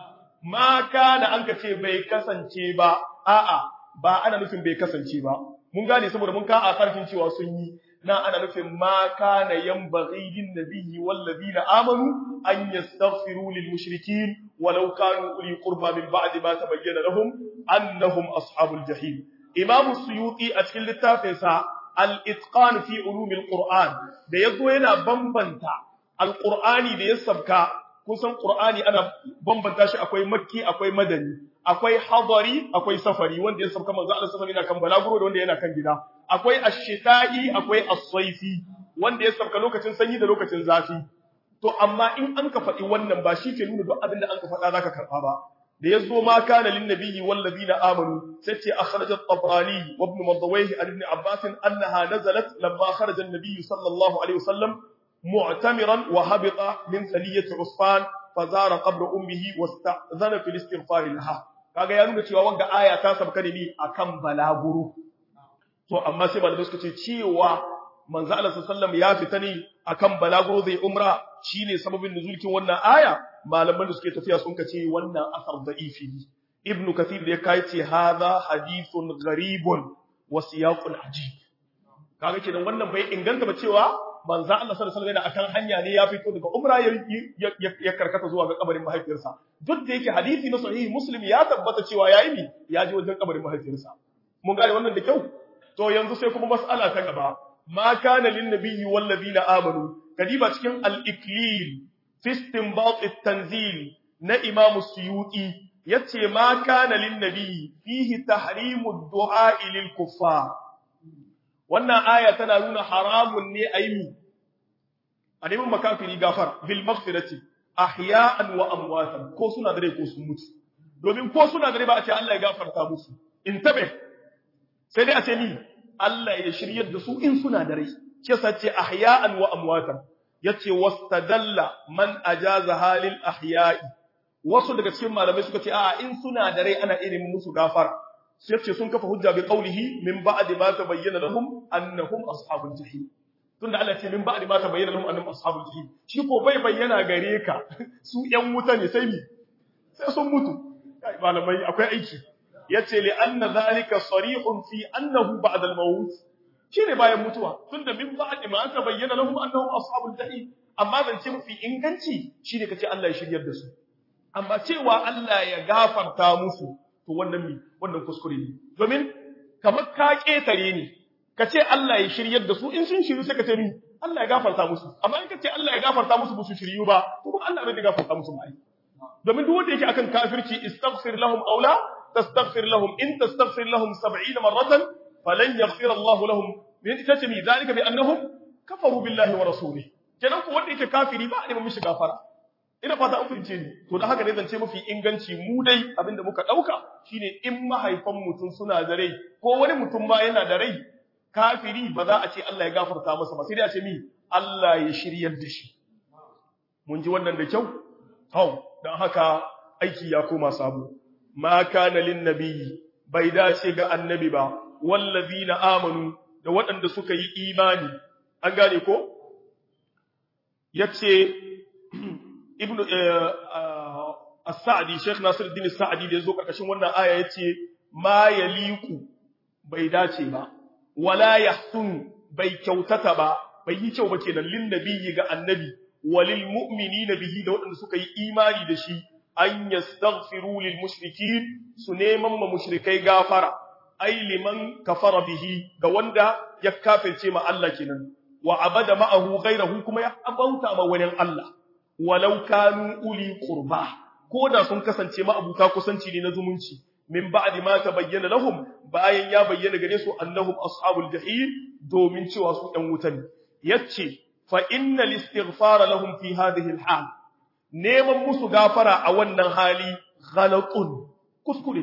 ma kana an ka ce bai kasance ba a'a ba ana nufin bai kasance ba mun gane saboda mun ka a sarfin cewa sun yi na ana nufin ma kana yanbaghi lin nabiyyi wal ladina amanu an yastaghfiru lil mushrikeen walau kanu uli qurba min ba'di ma tabayyana lahum annahum ashabul jahim imam suyuti a cikin littafin sa al itqan fi ulum al qur'an da yazo yana bambanta al qur'ani da ya sabka kusan qur'ani ana bambanta shi akwai makki akwai madani akwai hadari akwai safari wanda ya sabka manzo Allah sallallahu alaihi wasallam yana kan balaguro da wanda yana kan gida akwai ash-shita'i akwai as-sayfi wanda ya sabka lokacin sanyi da lokacin zafi to amma in an ka faɗi wannan ba shi ke nuna duk abin da an ka faɗa zaka karɓa ba da yazo ma kana lin nabiyyi wal ladina amanu sai ce akhraj at-tabrani wa ibn madawayh an ibn abbas annaha nazalat lamma kharaja an-nabiy sallallahu alaihi wasallam mu'tamiran wa habita min thaliyati usfan fazara qabla ummihi wasta'zana fil istighfar laha kaga ya nuna cewa wanga aya ta sabka ne akan balaguro to amma sai malamai suka ce cewa manzo Allah sallallahu ya fita ne akan balaguro zai umra shine sababin nuzulkin wannan aya malaman da suke tafiya sun kace wannan asar da'ifi ne ibn kathir da ya kai ce hadha hadithun gharibun wa siyaqun ajib kaga kenan wannan bai inganta ba cewa manzo Allah sallallahu alaihi wasallam akan hanya ne ya fito daga umra ya karkata zuwa ga kabarin mahaifiyarsa duk da yake hadisi na sahihi muslim ya tabbata cewa yayi mi ya je wajen kabarin mahaifiyarsa mun gane wannan da kyau to yanzu sai kuma mas'ala ta gaba ma kana lin nabiyyi wal ladina amanu kadiba cikin al-iklil fi istinbat at-tanzil na imam suyuti yace ma kana lin nabiyyi fihi tahrimu ad-du'a lil kuffar wannan aya tana nuna haramun ne a yi a neman makafiri gafar bil maghfirati ahya'an wa amwatan ko suna da rai ko sun mutu domin ko suna da rai ba a ce Allah ya gafarta musu in tabe sai dai a ce ni Allah ya shiryar da su in suna da rai ce sa ce ahya'an wa amwatan yace wastadalla man ajaza halil ahya'i wasu daga cikin malamai suka ce a'a in suna da rai ana irin musu gafara sai ce sun kafa hujja bi qawlihi min ba'di ma tabayyana lahum annahum ashabul jahim tunda Allah ce min ba'di ma tabayyana lahum annahum ashabul jahim shi ko bai bayyana gare ka su yan wuta ne sai mi sai sun mutu kai malamai akwai aiki yace li anna zalika sarihun fi annahu ba'da al-maut shine bayan mutuwa tunda min ba'di ma aka bayyana lahum annahum ashabul jahim amma zance mafi inganci shine kace Allah ya shiryar da su amma cewa Allah ya gafarta musu to wannan mi wannan kuskure ne domin kamar ka ketare ne kace Allah ya shiryar da su in sun shiryu sai ka ce mi Allah ya gafarta musu amma in kace Allah ya gafarta musu ba su shiryu ba to kuma Allah bai gafarta musu ba domin duk wanda yake akan kafirci istaghfir lahum aw la tastaghfir lahum in tastaghfir lahum 70 marratan falan yaghfir Allah lahum me tace mi zalika bi annahum kafaru billahi wa rasulihi kenan ko wanda yake kafiri ba a neman mishi gafara ina fata an fahimce ni to da haka ne zance mafi inganci mu dai abinda muka dauka shine in mahaifan mutum suna da rai ko wani mutum ma yana da rai kafiri ba za a ce Allah ya gafarta masa ba sai dai a ce mi Allah ya shiryar da shi mun ji wannan da kyau hau dan haka aiki ya koma sabo ma kana lin nabiyyi bai dace ga annabi ba wallazina amanu da waɗanda suka yi imani an gane ko yace ibnu as-sa'di sheikh nasiruddin as-sa'di da yazo karkashin wannan aya yace ma yaliku bai dace ba wala yahsun bai kyautata ba bai yi kyau ba kenan lin nabiyyi ga annabi walil mu'minina bihi da waɗanda suka yi imani da shi an yastaghfiru lil mushrikin su neman ma mushrikai gafara ai liman kafara bihi ga wanda ya kafirce ma Allah kenan wa abada ma'ahu ghayrahu kuma ya abauta ma wani Allah walau kanu uli qurba ko da sun kasance ma abuta kusanci ne na zumunci min ba'di ma tabayyana lahum bayan ya bayyana gare su annahum ashabul jahim domin cewa su ɗan wuta ne yace fa innal istighfara lahum fi hadhihi al neman musu gafara a wannan hali ghalatun kuskure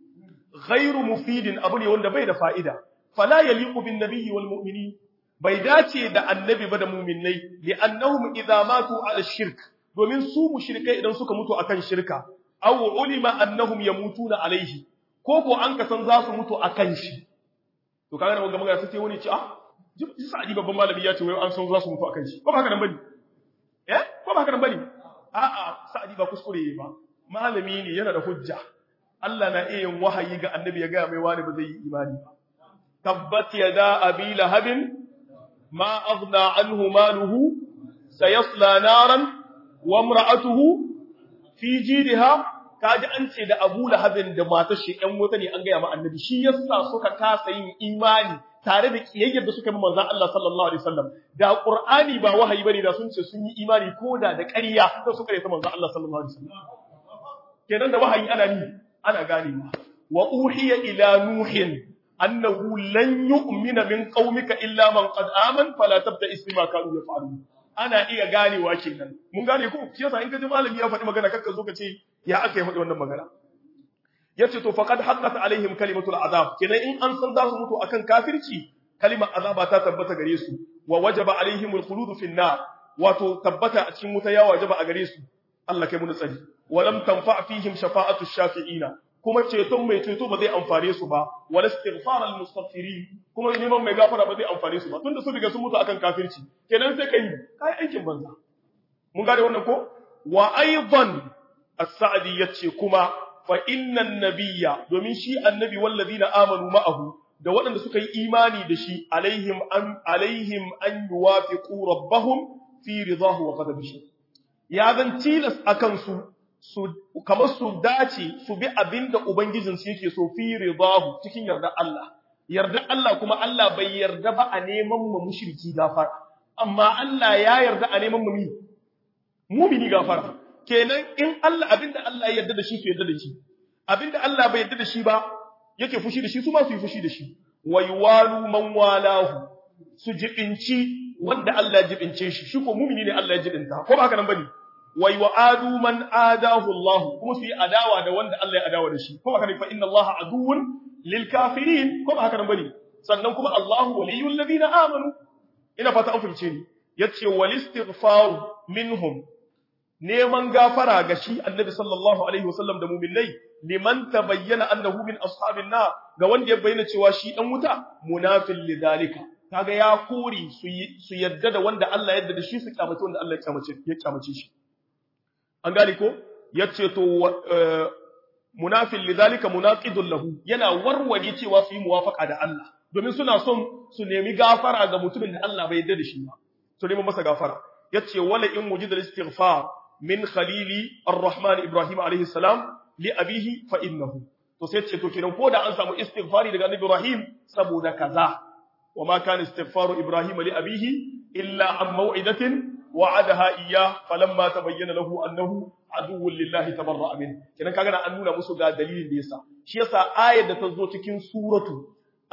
ghairu mufidin abu ne wanda bai da fa'ida fala yaliqu bin nabiyyi wal mu'minin bai dace da annabi ba da mu'minai li annahum idza matu ala shirk domin su mushrikai idan suka mutu akan shirka aw ulima annahum yamutuna alaihi ko ko an kasan za su mutu akan shi to kaga da magana magana sai wani ce ah ji sa'adi babban malami ya ce wai an san za su mutu akan shi ko ba haka nan bane eh ko ba haka nan bane a'a sa'adi ba kuskure ba malami ne yana da hujja Allah na iya yin wahayi ga annabi ya ga mai wani ba zai yi imani ba tabbat yada abi lahabin ma aghna anhu maluhu sayasla naran wa imra'atuhu fi jidha kaji an ce da Abu Lahabin da matar shi ɗan wuta ne an gaya ma annabi shi yasa suka kasa yin imani tare da kiyayyar da suka yi manzon Allah sallallahu alaihi wasallam da Qur'ani ba wahayi bane da sun ce sun yi imani ko da da ƙarya da suka yi ta manzon Allah sallallahu alaihi wasallam kenan da wahayi ana ni ana ganewa wa uhiya ila nuhin annahu lan yu'mina min qaumika illa man qad aman fala tabda isma kanu yaf'alun ana iya ganewa kenan mun gane ko shi yasa in ka ji malami ya faɗi magana kakka zo ka ce ya aka yi faɗi wannan magana yace to faqad haqqat alaihim kalimatul azab kenan in an san za su mutu akan kafirci kalimar azaba ta tabbata gare su wa wajaba alaihim alkhulud fi nar wato tabbata a cikin wuta ya wajaba a gare su Allah kai mu tsari wa lam tanfa fihim shafa'atu shafi'ina kuma ceton mai ceto ba zai amfane su ba wal istighfar al mustaghfirin kuma neman mai gafara ba zai amfane su ba tunda sun riga sun mutu akan kafirci kenan sai kai kai aikin banza mun gane wannan ko wa aidan as-sa'di yace kuma fa innan nabiyya domin shi annabi wallazina amanu ma'ahu da waɗanda suka yi imani da shi alaihim an alaihim an yuwafiqu rabbahum fi ridahu wa ghadabihi ya zan tilas akan su su kamar su dace su bi abinda ubangijin su yake so fi ridahu cikin yarda Allah yarda Allah kuma Allah bai yarda ba a neman mu mushriki gafara amma Allah ya yarda a neman mu mumini gafara kenan in Allah abinda Allah ya yarda da shi su yarda da shi abinda Allah bai yarda da shi ba yake fushi da shi su ma su yi fushi da shi waywalu man walahu su jibinci wanda Allah ya jibince shi shi ko mumini ne Allah ya jibinta ko ba haka nan bane wai wa adu man adahu Allah kuma su yi adawa da wanda Allah ya adawa da shi ko haka ne fa inna Allah aduwwun lil kafirin ko ba haka nan bane sannan kuma Allahu waliyul ladina amanu ina fata an fahimce ni yace wal istighfar minhum neman gafara ga shi annabi sallallahu alaihi wasallam da mu'minai liman tabayyana annahu min ashabin nar ga wanda ya bayyana cewa shi dan wuta munafil lidalika kaga ya kore su su yadda da wanda Allah ya yarda da shi su kyamace wanda Allah ya kyamace ya kyamace shi an gane ko yace to munafil lidhalika munaqidun lahu yana warware cewa su yi muwafaqa da Allah domin suna son su nemi gafara ga mutumin da Allah bai yarda da shi ba to neman masa gafara yace wala in wujida al-istighfar min khalili ar-rahman ibrahim alayhi salam li abihi fa innahu to sai ce to kenan ko da an samu istighfari daga annabi ibrahim saboda kaza wa ma kana istighfaru ibrahim li abihi illa an maw'idatin wa'adaha iyyah falamma tabayyana lahu annahu aduwwun lillahi tabarra'a min kenan kaga an nuna musu ga dalilin da yasa shi yasa ayar da ta zo cikin suratu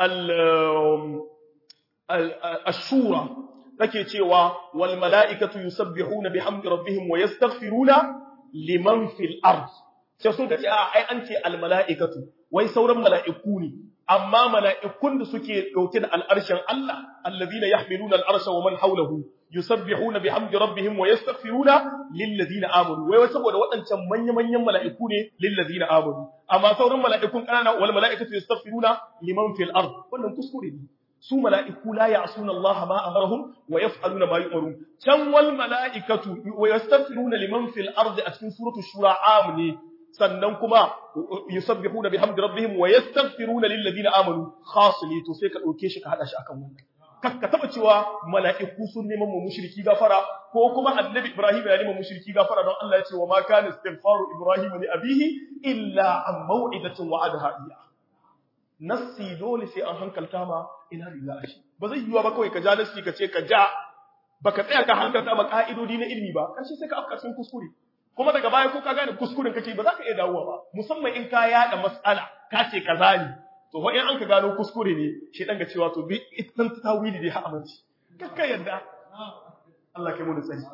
al-shura take cewa wal mala'ikatu yusabbihuna bihamdi rabbihim wa yastaghfiruna liman fil ard sai sun ce a ai an ce al mala'ikatu wai sauran mala'iku ne amma mala'ikun da suke dauke da al'arshin Allah alladhina yahmiluna al'arsha wa man hawlahu yusabbihuna bihamdi rabbihim wa yastaghfiruna lil ladina amanu wai saboda waɗancan manya-manyan mala'iku ne lil ladina amanu amma sauran mala'ikun kanana wal mala'ikatu yastaghfiruna liman fil ard wannan kuskure ne su mala'iku la ya'suna Allah ma amarahum wa yaf'aluna ma yu'marun can wal mala'ikatu wa yastaghfiruna liman fil ardi a cikin suratul shura am ne sannan kuma yusabbihuna bihamdi rabbihim wa yastaghfiruna lil ladina amanu khas ne to sai ka dauke shi ka hada shi akan wannan ka taba cewa mala'iku sun neman mu mushriki gafara ko kuma annabi ibrahim ya neman mushriki gafara don Allah ya ce wa ma kana istighfaru ibrahim li abihi illa an maw'idatin wa'adaha iyyah nassi dole sai an hankalta ma ina da shi ba zai yiwa ba kawai ka ja nassi ka ce ka ja baka tsaya ka hankalta ma ka'idodi na ilimi ba kashi sai ka afka cikin kuskure kuma daga baya ko ka gane kuskuren kake ba za ka iya dawowa ba musamman in ka yada mas'ala ka ce kaza ne to fa in an ka gano kuskure ne shi dan ga cewa to bi itan tawili dai ha aminci kakka yadda Allah kai mu da tsari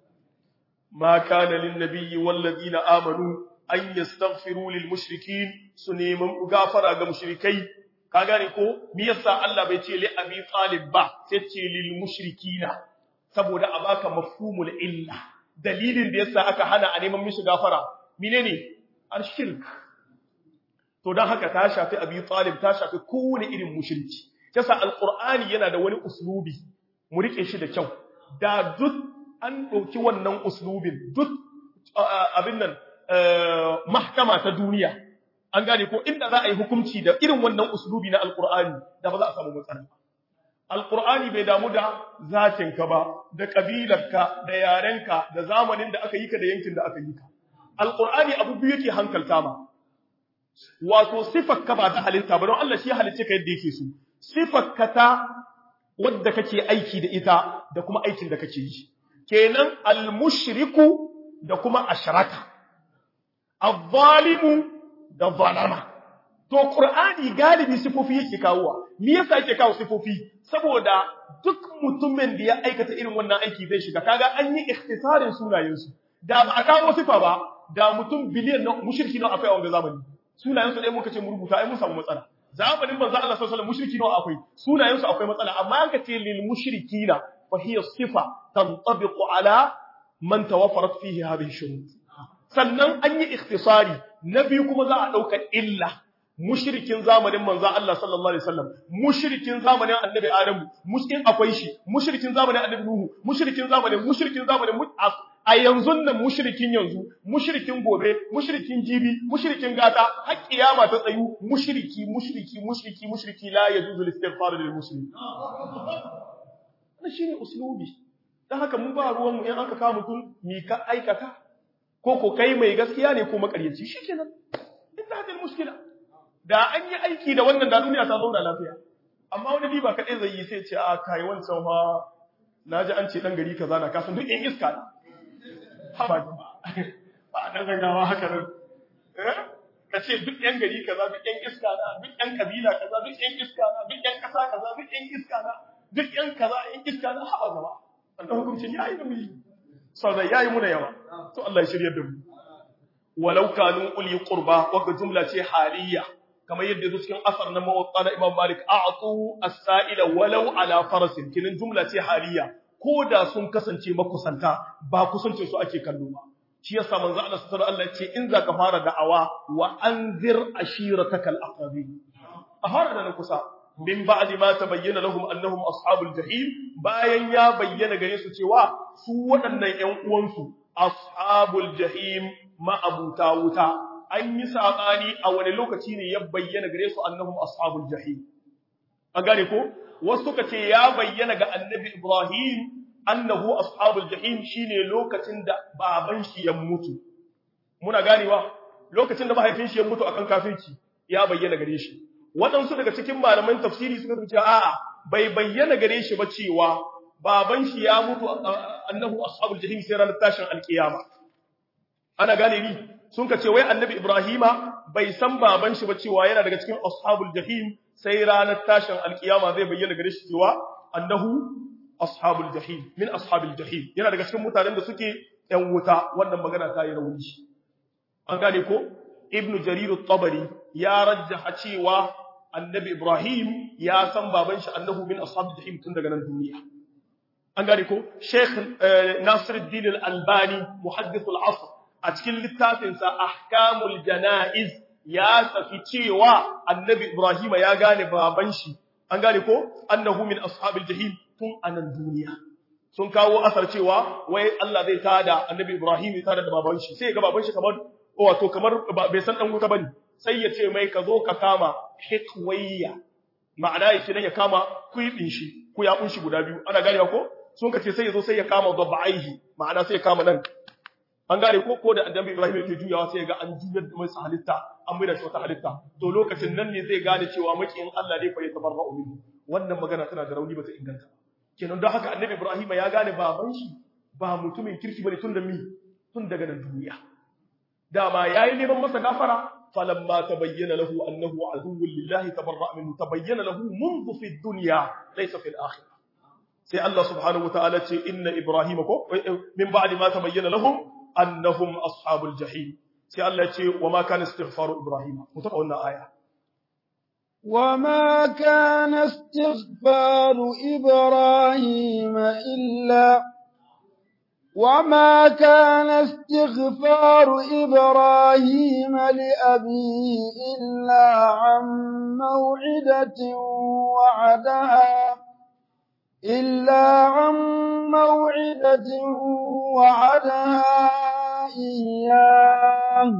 ma kana lin nabiyyi wal ladina amanu an yastaghfiru lil mushrikin su neman gafara ga mushrikai ka gane ko me yasa Allah bai ce li abi talib ba sai ce lil mushrikina saboda a baka mafhumul illa dalilin da yasa aka hana a neman mishi gafara menene ashirk to dan haka ta shafi abi talib ta shafi kowane irin mushriki yasa alqur'ani yana da wani uslubi mu rike shi da kyau da duk an dauki wannan uslubin duk abin nan mahkama ta duniya an gane ko inda za a yi hukunci da irin wannan uslubi na alqur'ani da ba za a samu matsala alqur'ani bai damu da zatinka ba da kabilarka da yarenka da zamanin da aka yi ka da yankin da aka yi ka alqur'ani abu biyu yake hankalta ma wato sifarka ba ta halitta ba don Allah shi ya halicce ka yadda yake so sifarka ta wadda kake aiki da ita da kuma aikin da kake yi kenan al-mushriku da kuma ashraka al-zalimu da zalama to qur'ani galibi sifofi yake kawowa me yasa yake kawo sifofi saboda duk mutumin da ya aikata irin wannan aiki zai shiga kaga an yi ikhtisarin sunayensu da ba a kawo sifa ba da mutum biliyan na mushriki na akwai a wanda zamani sunayensu ɗaya muka ce mu rubuta ai mun samu matsala zamanin manzo Allah sallallahu alaihi wasallam mushriki nawa akwai sunayensu akwai matsala amma an ka ce lil mushrikina fa hiya sifa tantabiqu ala man tawaffarat fihi hadhihi shurut sannan an yi ikhtisari na biyu kuma za a dauka illa mushrikin zamanin manzo Allah sallallahu alaihi wasallam mushrikin zamanin annabi Adam mushrikin akwai shi mushrikin zamanin annabi Nuhu mushrikin zamanin mushrikin zamanin a yanzu nan mushrikin yanzu mushrikin gobe mushrikin jibi mushrikin gata har kiyama ta tsayu mushriki mushriki mushriki mushriki la yajuzu al-istighfar lil muslim wannan shine uslubi dan haka mun ba ruwan mu in aka kawo mutum mi ka aikata ko ko kai mai gaskiya ne ko makaryaci shikenan inda hadin mushkila da an yi aiki da wannan da duniya ta zauna lafiya amma wani liba kadai zai yi sai ce a kai wancan fa naji an ce dan gari kaza na kasan duk in iska ne haba ba a ɗan gaggawa haka nan ka ce duk ‘yan gari kaza duk ‘yan iska na duk ‘yan kabila kaza duk ‘yan iska na duk ‘yan ƙasa kaza duk ‘yan iska na duk ‘yan kaza ‘yan iska na haɓa gaba wannan hukuncin ya yi da muyi sauran ya yi muna yawa to Allah ya shirya da mu walau kanu uli qurba wanda jumla ce haliyya kamar yadda zo cikin asar na mawatta na Imam Malik a'tu as-sa'ila walau ala farasin kinin jumla ce haliyya ko da sun kasance makusanta ba kusancin su ake kallo ba shi yasa manzo Allah sallallahu alaihi wasallam ce in zaka fara da'awa wa anzir ashiratakal aqrabin a fara da na kusa min ba'di ma tabayyana lahum annahum ashabul jahim bayan ya bayyana gare su cewa su waɗannan ƴan uwansu ashabul jahim ma'abuta wuta an yi sabani a wani lokaci ne ya bayyana gare su annahum ashabul jahim an gane ko wasu suka ce ya bayyana ga annabi Ibrahim annahu ashabul jahim shine lokacin da baban shi ya mutu muna ganewa lokacin da mahaifin shi ya mutu akan kafirci ya bayyana gare shi waɗansu daga cikin malaman tafsiri suka ce a'a bai bayyana gare shi ba cewa baban shi ya mutu annahu ashabul jahim sai ranar tashin alkiyama ana gane ni sun ka ce wai annabi ibrahima bai san baban shi ba cewa yana daga cikin ashabul jahim sai ranar tashin alkiyama zai bayyana gare shi cewa annahu ashabul jahim min ashabil jahim yana daga cikin mutanen da suke yan wuta wannan magana ta yi rauni an gane ko ibnu jarir at-tabari ya rajjaha cewa annabi ibrahim ya san baban shi annahu min ashabil jahim tun daga nan duniya an gane ko sheikh nasiruddin al-albani muhaddith al-asr a cikin littafinsa ahkamul janaiz ya tafi cewa annabi ibrahim ya gane baban shi an gane ko annahu min ashabil jahim tun anan duniya sun kawo asar cewa wai Allah zai tada annabi ibrahim ya tada da baban shi sai ga baban shi kamar wato kamar bai san dan wuta bane sai ya ce mai ka zo ka kama hikwayya ma'ana ya ce ya kama kuibin shi ku ya kunshi guda biyu ana gane ko sun ka ce sai ya zo sai ya kama dabba'aihi ma'ana sai ya kama nan an gane ko ko da annabi Ibrahim yake juyawa sai ga an juyar da masa halitta an mai da shi wata halitta to lokacin nan ne zai gane cewa makiyin Allah ne fa ya tabarra'u minhu wannan magana tana da rauni ba ta inganta kenan don haka annabi Ibrahim ya gane baban shi ba mutumin kirki bane tun da mi tun daga nan duniya dama yayi neman masa gafara falamma tabayyana lahu annahu aduwwun lillahi tabarra'a minhu tabayyana lahu منذ في الدنيا ليس في الآخرة sai Allah subhanahu wataala ce inna ibrahima ko min ba'di ma tabayyana lahum annahum ashabul jahim sai Allah ce wa ma kana istighfaru ibrahima mu taba wannan aya وما كان استغفار إبراهيم إلا وما كان استغفار إبراهيم لأبيه إلا عن موعدة وعدها إلا عن موعدة وعدها إياه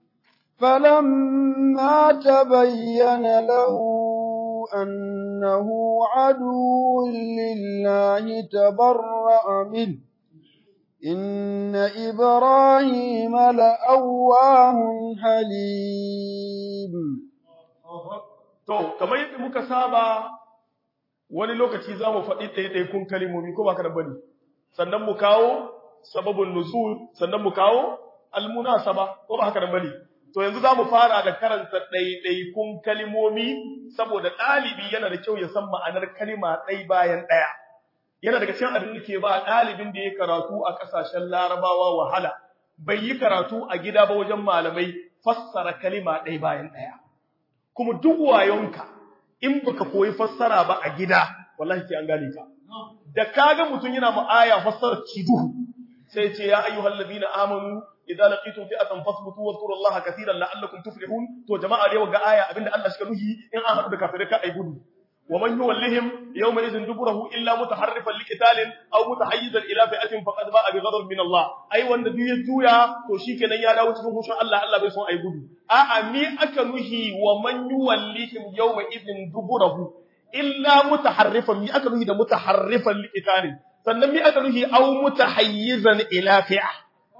فلما تبين له أنه عدو لله تبرأ منه إن إبراهيم لأواه حليم to kamar yadda muka saba wani lokaci za mu faɗi ɗaiɗaikun kalimomi ko ba ka da bane sannan mu kawo sababin nuzul sannan mu kawo almunasaba ko ba haka da bane to yanzu za mu fara da karanta ɗaiɗaikun kalimomi saboda ɗalibi yana da kyau ya san ma'anar kalima ɗai bayan ɗaya yana daga cikin abin da ke ba ɗalibin da ya karatu a ƙasashen larabawa wahala bai yi karatu a gida ba wajen malamai fassara kalima ɗai bayan ɗaya kuma duk wayonka in baka koyi fassara ba a gida wallahi sai an gane ka da kaga mutum yana mu'aya fassara kiduhu sai ce ya ayyuhal ladina amanu idza laqitum fi'atan fasbutu wadhkurullaha katiran la'allakum tuflihun to jama'a da ga aya abinda Allah shi nuhi in an haɗu da kafirai ka ai gudu wa man yuwallihim yawma idhin duburahu illa mutaharrifan liqitalin aw mutahayyizan ila fi'atin faqad ba'a bi ghadab min Allah ai wanda duk ya juya to shikenan ya dawo cikin hushin Allah Allah bai son ai gudu a'a mi aka nuhi wa man yuwallihim yawma idhin duburahu illa mutaharrifan mi aka nuhi da mutaharrifan liqitalin sannan mi aka nuhi aw mutahayyizan ila fi'a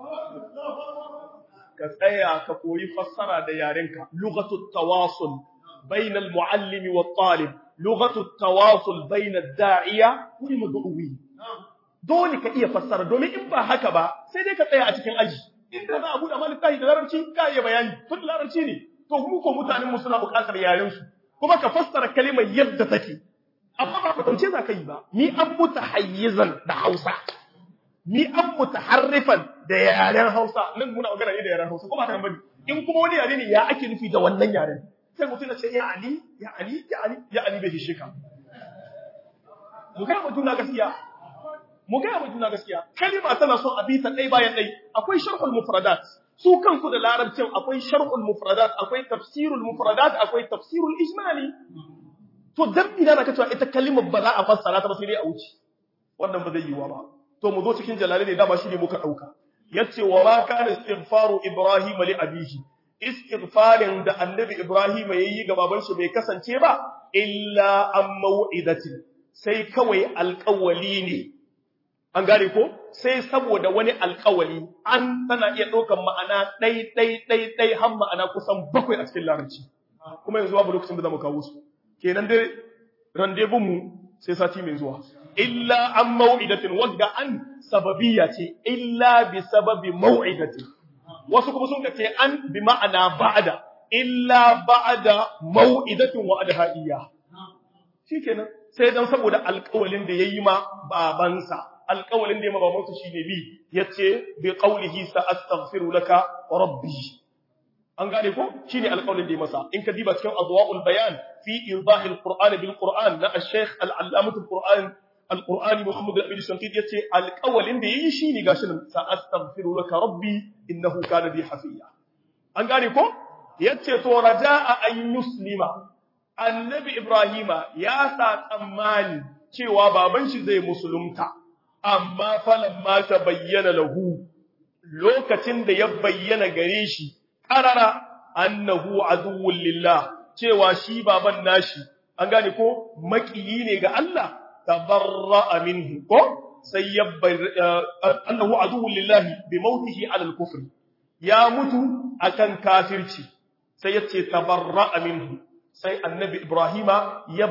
ka tsaya ka koyi fassara da yarenka lughatut tawasul bayna al-muallimi wat-talib lughatut tawasul bayna ad-da'iya wal mad'uwi dole ka iya fassara domin in ba haka ba sai dai ka tsaya a cikin aji in da za a buɗe malik tahi da larabci ka iya bayani tun larabci ne to mu ko mutanen mu suna buƙatar yaren su kuma ka fassara kalimar yadda take amma ba kwatance za ka yi ba ni an mutahayyizan da Hausa ni an mutaharrifan da yaren Hausa nan muna magana ne da yaren Hausa ko ba ta bane in kuma wani yare ne ya ake nufi da wannan yaren sai mutum ya ce ya ali ya ali ya ali ya ali bai hishe ka mu ga mutum na gaskiya mu ga mutum na gaskiya kalima tana son a bita ɗai bayan ɗai akwai sharhul mufradat su kansu da larabcin akwai sharhul mufradat akwai tafsirul mufradat akwai tafsirul ijmali to dan ina da kacewa ita kalimar ba za a fassara ta ba sai dai a wuce wannan ba zai yiwa ba to mu zo cikin jalali ne dama shi ne muka dauka yace wa ma kana istighfaru ibrahim li abihi istighfarin da annabi ibrahim yayi ga baban shi bai kasance ba illa an mau'idatin sai kawai alƙawali ne an gane ko sai saboda wani alƙawali an tana iya ɗaukar ma'ana ɗai ɗai ɗai ɗai har ma'ana kusan bakwai a cikin larabci kuma yanzu babu lokacin da zamu kawo su kenan dai rendezvous mu sai sati mai zuwa illa an mau'idatin wanda an sababiyya ce illa bi sababi mau'idatin wasu kuma sun ce an bi ma'ana ba'da illa ba'da mau'idatin wa adhaiya shikenan sai dan saboda alƙawalin da yayi ma babansa alƙawalin da ya ma babansa shine bi yace bi qawlihi sa astaghfiru laka rabbi an gane ko shine alƙawalin da ya masa in ka diba cikin adwaul bayan fi idahi alquran bil quran na al-shaykh al-allamah al-quran al-qur'ani muhammad al-amin shankid yace alƙawalin da yayi shine gashi nan sa astaghfiru laka rabbi innahu kana bi hafiya an gane ko yace to raja'a an yuslima annabi ibrahima ya sa tsammani cewa baban shi zai musulunta amma falamma ta bayyana lahu lokacin da ya bayyana gare shi qarara annahu aduwwul lillah cewa shi baban nashi an gane ko makiyi ne ga Allah tabarra'a minhu ko sai ya annahu aduwwul lillahi bi mautihi ala al-kufr ya mutu akan kafirci sai yace tabarra'a minhu sai annabi Ibrahima ya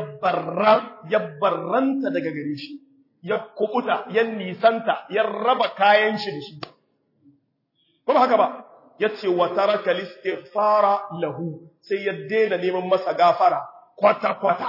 barranta daga gare shi, ya kubuta, ya nisanta, ya raba kayan shi da shi. Kuma haka ba, ya ce wa taraka fara lahu sai ya daina neman masa gafara kwata-kwata.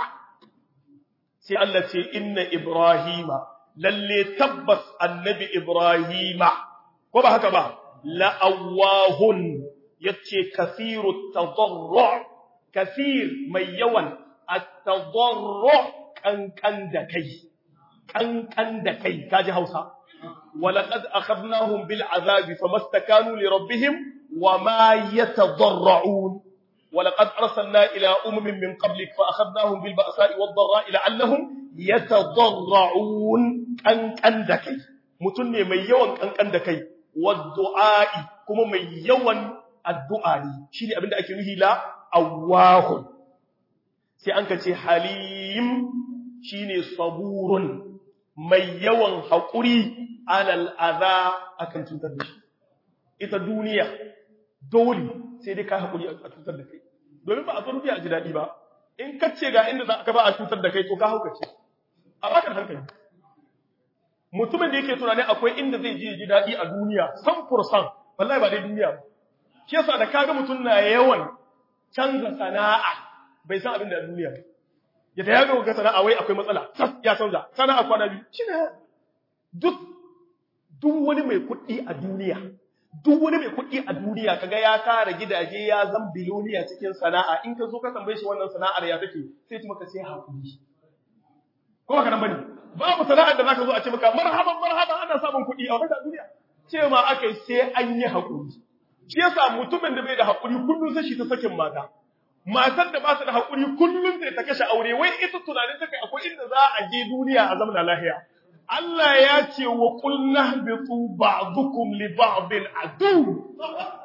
Sai Allah ce, Inna Ibrahima, lalle tabbas annabi Ibrahima, ko ba haka ba, la'awahun ya ce kasiru tazarru' كثير mai yawan at-tadarru kankan da kai kankan da kai kaji Hausa walaqad akhadnahum bil azab famastakanu li rabbihim wama yatadarrun walaqad arsalna ila umamin min qablik fa akhadnahum bil ba'sa'i wad dharra'i la'allahum yatadarrun kankan da kai mutun ne mai yawan kankan da kai wad du'a'i kuma mai yawan addu'a ne shine abinda ake nuhi la awahun sai an ka ce halim shine saburun mai yawan haƙuri alal adha akan cutar da shi ita duniya dole sai dai ka haƙuri a cutar da kai domin ba a zo a ji daɗi ba in ka ce ga inda za ka ba a cutar da kai to ka haukace a bakar hankali mutumin da yake tunanin akwai inda zai je ji daɗi a duniya san fursan wallahi ba dai duniya ba shi yasa da kaga mutum na yawan canza sana'a bai san abin da duniya ba ya ta yaga ga sana'a wai akwai matsala ya canza sana'a kwana biyu shi ne duk duk wani mai kuɗi a duniya duk wani mai kuɗi a duniya kaga ya kara gidaje ya zan biloniya cikin sana'a in ka zo ka tambaye shi wannan sana'ar ya take sai ci maka sai hakuri ko haka nan bane babu sana'ar da zaka zo a ce maka marhaban marhaban ana samun kuɗi a wannan duniya ce ma akai sai an yi hakuri shi yasa mutumin da bai da hakuri kullun sai shi ta sakin mata matar da ba ta da hakuri kullun sai ta kashe aure wai ita tunanin ta kai akwai inda za a je duniya a zamana lahiya Allah ya ce wa qulna bitu ba'dukum li ba'din adu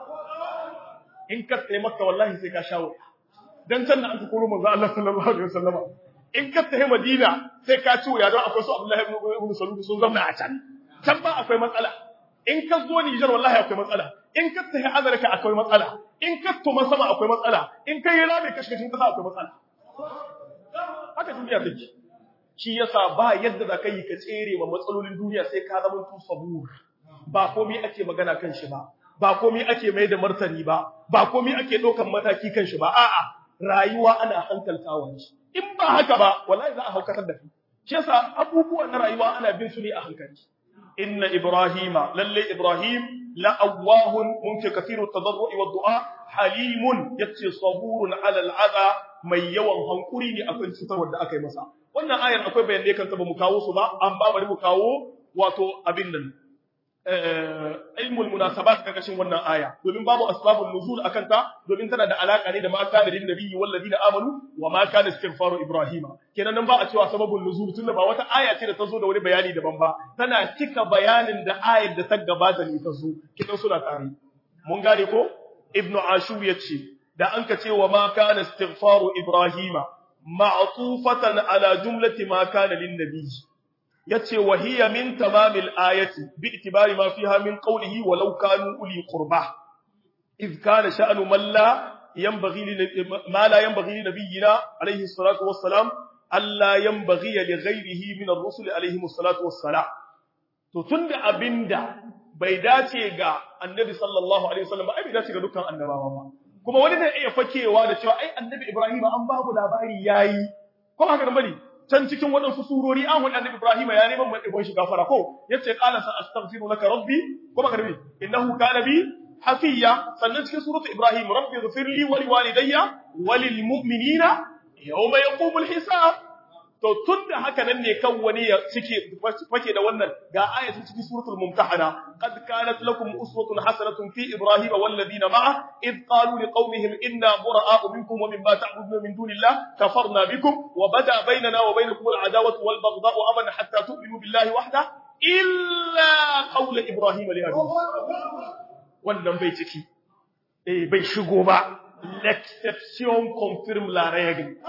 in ka tsaye maka wallahi sai ka shawo dan can da aka koro manzo Allah sallallahu alaihi wasallam in ka tsaye Madina sai ka ci wuya don akwai su Abdullahi ibn Salul sun zama a can can ba akwai matsala in ka zo Nijar wallahi akwai matsala in ka tafi Amurka akwai matsala in ka tuma sama akwai matsala in ka yi rami kashkashin kasa akwai matsala haka duniya take shi yasa ba yadda za ka yi ka tsere ma matsalolin duniya sai ka zama tu sabur ba komai ake magana kan shi ba ba komai ake mai da martani ba ba komai ake ɗaukan mataki kan shi ba a'a rayuwa ana hankaltawa shi in ba haka ba wallahi za a haukatar da kai shi yasa abubuwan na rayuwa ana bin su ne a hankali inna ibrahima lalle ibrahim la awahun mumkin kathiru tadarru'i wa du'a halimun yace saburun ala al'adha mai yawan hankuri ne akan cutar wanda aka yi masa wannan ayar akwai bayanai kan ta ba mu kawo su ba an ba bari mu kawo wato abin nan ilmul munasabat karkashin wannan aya domin babu asbabun nuzul akan ta domin tana da alaka ne da ma kana lin nabiyyi wal ladina amanu wa ma kana istighfaru ibrahima kenan nan ba a cewa sababun nuzul tunda ba wata aya ce da ta zo da wani bayani daban ba tana cika bayanin da ayar da ta gabata ne ta zo kidan suna tare mun gane ko ibnu ashur yace da an ka ce wa ma kana istighfaru ibrahima ma'tufatan ala jumlati ma kana lin nabiy yace wa hiya min tamamil ayati bi itibari ma fiha min qawlihi walau kanu uli qurba إذ كان شأن من لا ينبغي ما لا ينبغي لنبينا عليه الصلاة والسلام ألا ينبغي لغيره من الرسل عليهم الصلاة والسلام to tunda abinda bai dace ga annabi sallallahu alaihi wasallam ai bai dace ga dukkan annabawa ba kuma wani zai iya fakewa da cewa ai annabi Ibrahim an babu labari yayi ko haka nan bane can cikin waɗansu surori an wani annabi Ibrahim ya neman mai ibon shi gafara ko yace qala sa astaghfiru laka rabbi ko baka nabi innahu kana bi hafiya sannan cikin suratu Ibrahim rabbi ighfir li wa liwalidayya wa lil mu'minina yawma yaqumul hisab to tunda haka nan ne kan wani ya cike fake da wannan ga ayatin cikin suratul mumtahana qad kanat lakum uswatun hasanatun fi ibrahim wal ladina ma'a id qalu liqaumihim inna bura'a'u minkum wa mimma ta'buduna min dunillah kafarna bikum wa bada bainana wa bainakum al adawatu wal baghdha'u abadan hatta tu'minu billahi wahda illa qawla ibrahim li abihi wannan bai ciki eh bai shigo ba l'exception confirme la règle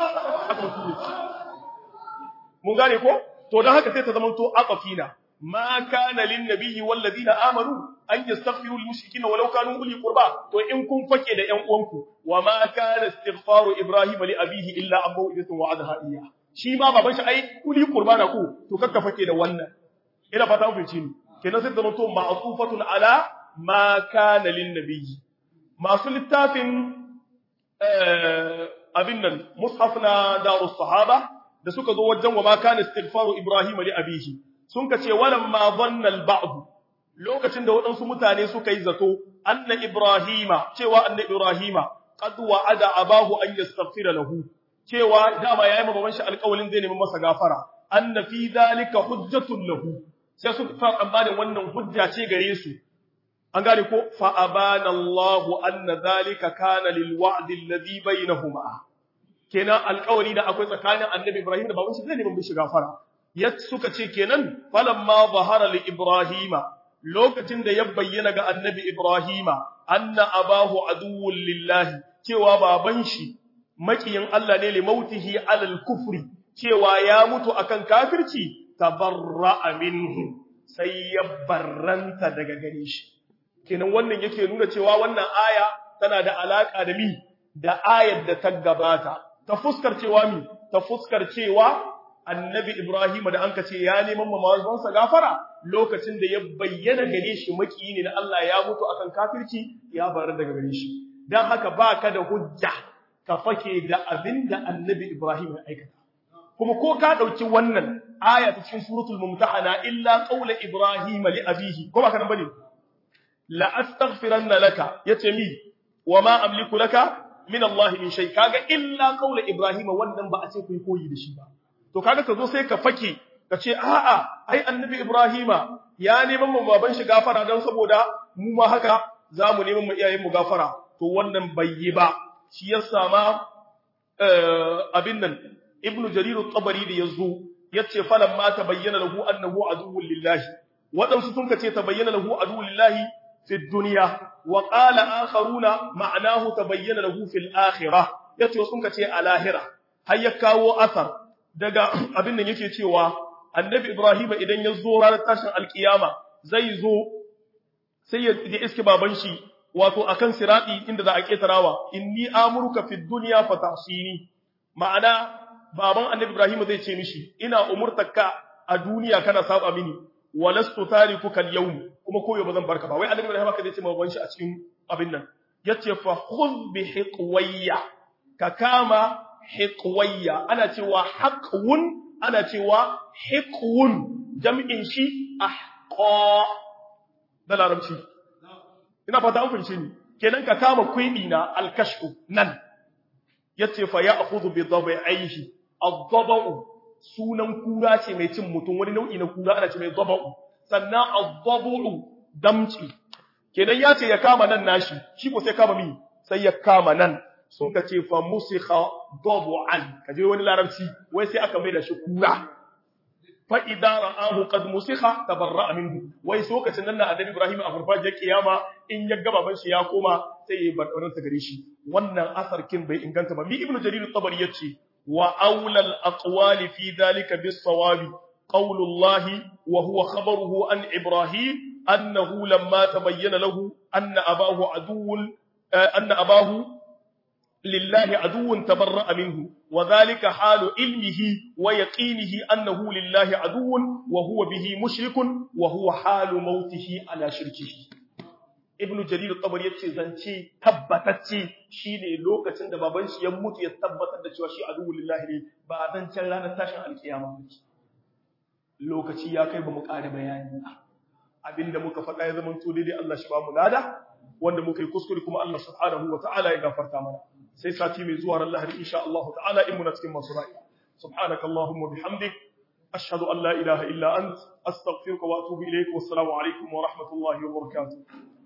mun gane ko to dan haka sai ta zamanto aqafina ma kana lin nabiyyi wal ladina amanu an yastaghfiru lil mushrikeena walau kanu uli qurba to in kun fake da ƴan uwanku wa ma kana istighfaru ibrahim li abihi illa an maw'idatun wa'adaha iyya shi ma baban shi ai uli qurba na ku to kakka fake da wannan ina fata mun fice ni kenan sai ta zamanto ma'tufatun ala ma kana lin nabiyyi masu littafin abin nan mushaf na darus sahaba da suka zo wajen wa ma kana istighfaru ibrahim li abihi sun ka ce walam ma dhanna al ba'd lokacin da waɗansu mutane suka yi zato anna ibrahima cewa anna ibrahima qad wa'ada abahu an yastaghfira lahu cewa dama yayi ma baban shi alƙawalin zai nemi masa gafara anna fi dhalika hujjatun lahu sai suka fara ambanin wannan hujja ce gare su an gane ko fa abana Allahu anna dhalika kana lil wa'd alladhi bainahuma kenan alƙawari da akwai tsakanin annabi Ibrahim da baban shi zai neman mishi gafara ya suka ce kenan falamma zahara li Ibrahima lokacin da ya bayyana ga annabi Ibrahima anna abahu aduwwun lillahi cewa baban shi makiyin Allah ne li mautihi alal kufri cewa ya mutu akan kafirci tabarra'a minhu sai ya barranta daga gare shi kenan wannan yake nuna cewa wannan aya tana da alaka da mi da ayar da ta gabata ta fuskar cewa mi ta fuskar cewa annabi Ibrahim da anka ce ya neman mamawansa gafara lokacin da ya bayyana gare shi maki ne na Allah ya mutu akan kafirci ya bar daga gare shi dan haka baka da hujja ka fake da abinda annabi Ibrahim ya aikata kuma ko ka dauki wannan aya ta cikin suratul mumtahana illa qawla Ibrahim li abihi ko baka nan bane la astaghfiranna laka yace mi wa ma amliku laka min Allah min shay kaga illa qawla Ibrahim wannan ba a ce ku yi koyi da shi ba to kaga ka zo sai ka fake ka ce a'a ai annabi ibrahima ya neman mu baban shi gafara don saboda mu ma haka za mu neman mu iyayen mu gafara to wannan bai yi ba shi ya sama abin nan ibnu jarir at-tabari da yazo yace falan ma tabayyana lahu annahu aduwwun lillahi wadansu sun kace tabayyana lahu aduwwun lillahi fi dunya wa qala akharuna ma'anahu tabayyana lahu fil akhirah yace sun kace a lahira har ya kawo asar daga abin nan yake cewa annabi Ibrahim idan ya zo ranar tashin alkiyama zai zo sai ya iske baban shi wato akan sirati inda za a ketarawa inni amuruka fid dunya fatasini ma'ana baban annabi Ibrahim zai ce mishi ina umurtaka a duniya kana saba mini walastu tarikuka al-yawm kuma koyo bazan barka ba wai annabi Ibrahim ka zai ce baban shi a cikin abin nan yace fa khudh bi hiqwayya ka kama hiqwayya ana cewa haqwun ana cewa hiqwun jam'in shi ahqa da larabci ina fata an fahimce ni kenan ka kama kuibi na alkashfu nan yace fa ya'khudhu bi dhabaihi ad-dhaba'u sunan kura ce mai cin mutum wani nau'i na kura ana ce mai dhaba'u sannan ad-dhabu'u damci kenan yace ya kama nan nashi shi ko sai kama mi sai ya kama nan sun ka ce fa musikha dabu'an kaje wani larabci wai sai aka mai da shi kura fa idza ra'ahu qad musikha tabarra'a minhu wai so kacin nan annabi Ibrahim a farfajiyar kiyama in ya ga baban shi ya koma sai ya bar wannan gare shi wannan asar kin bai inganta ba mi ibnu jarir at-tabari yace wa aula al-aqwali fi dhalika bis-sawabi qawlu Allah wa huwa khabaruhu an Ibrahim annahu lamma tabayyana lahu anna abahu aduwwun anna abahu لله عدو تبرأ منه وذلك حال علمه ويقينه أنه لله عدو وهو به مشرك وهو حال موته على شركه ابن جرير الطبري yace zance tabbatacce shine lokacin da baban shi ya mutu ya tabbatar da cewa shi aduwwul lillahi ne ba zancen ranar tashin alkiyama lokaci ya kai ba mu ƙara bayani abinda muka faɗa ya zama to daidai Allah shi ba mu lada wanda muka yi kuskure kuma Allah subhanahu wa ta'ala ya gafarta mana sai sati mai zuwa ran lahadi insha Allah ta'ala in muna cikin masu ra'i subhanaka allahumma bihamdik ashhadu an la ilaha illa ant astaghfiruka wa atubu ilayk wassalamu alaikum wa rahmatullahi wa barakatuh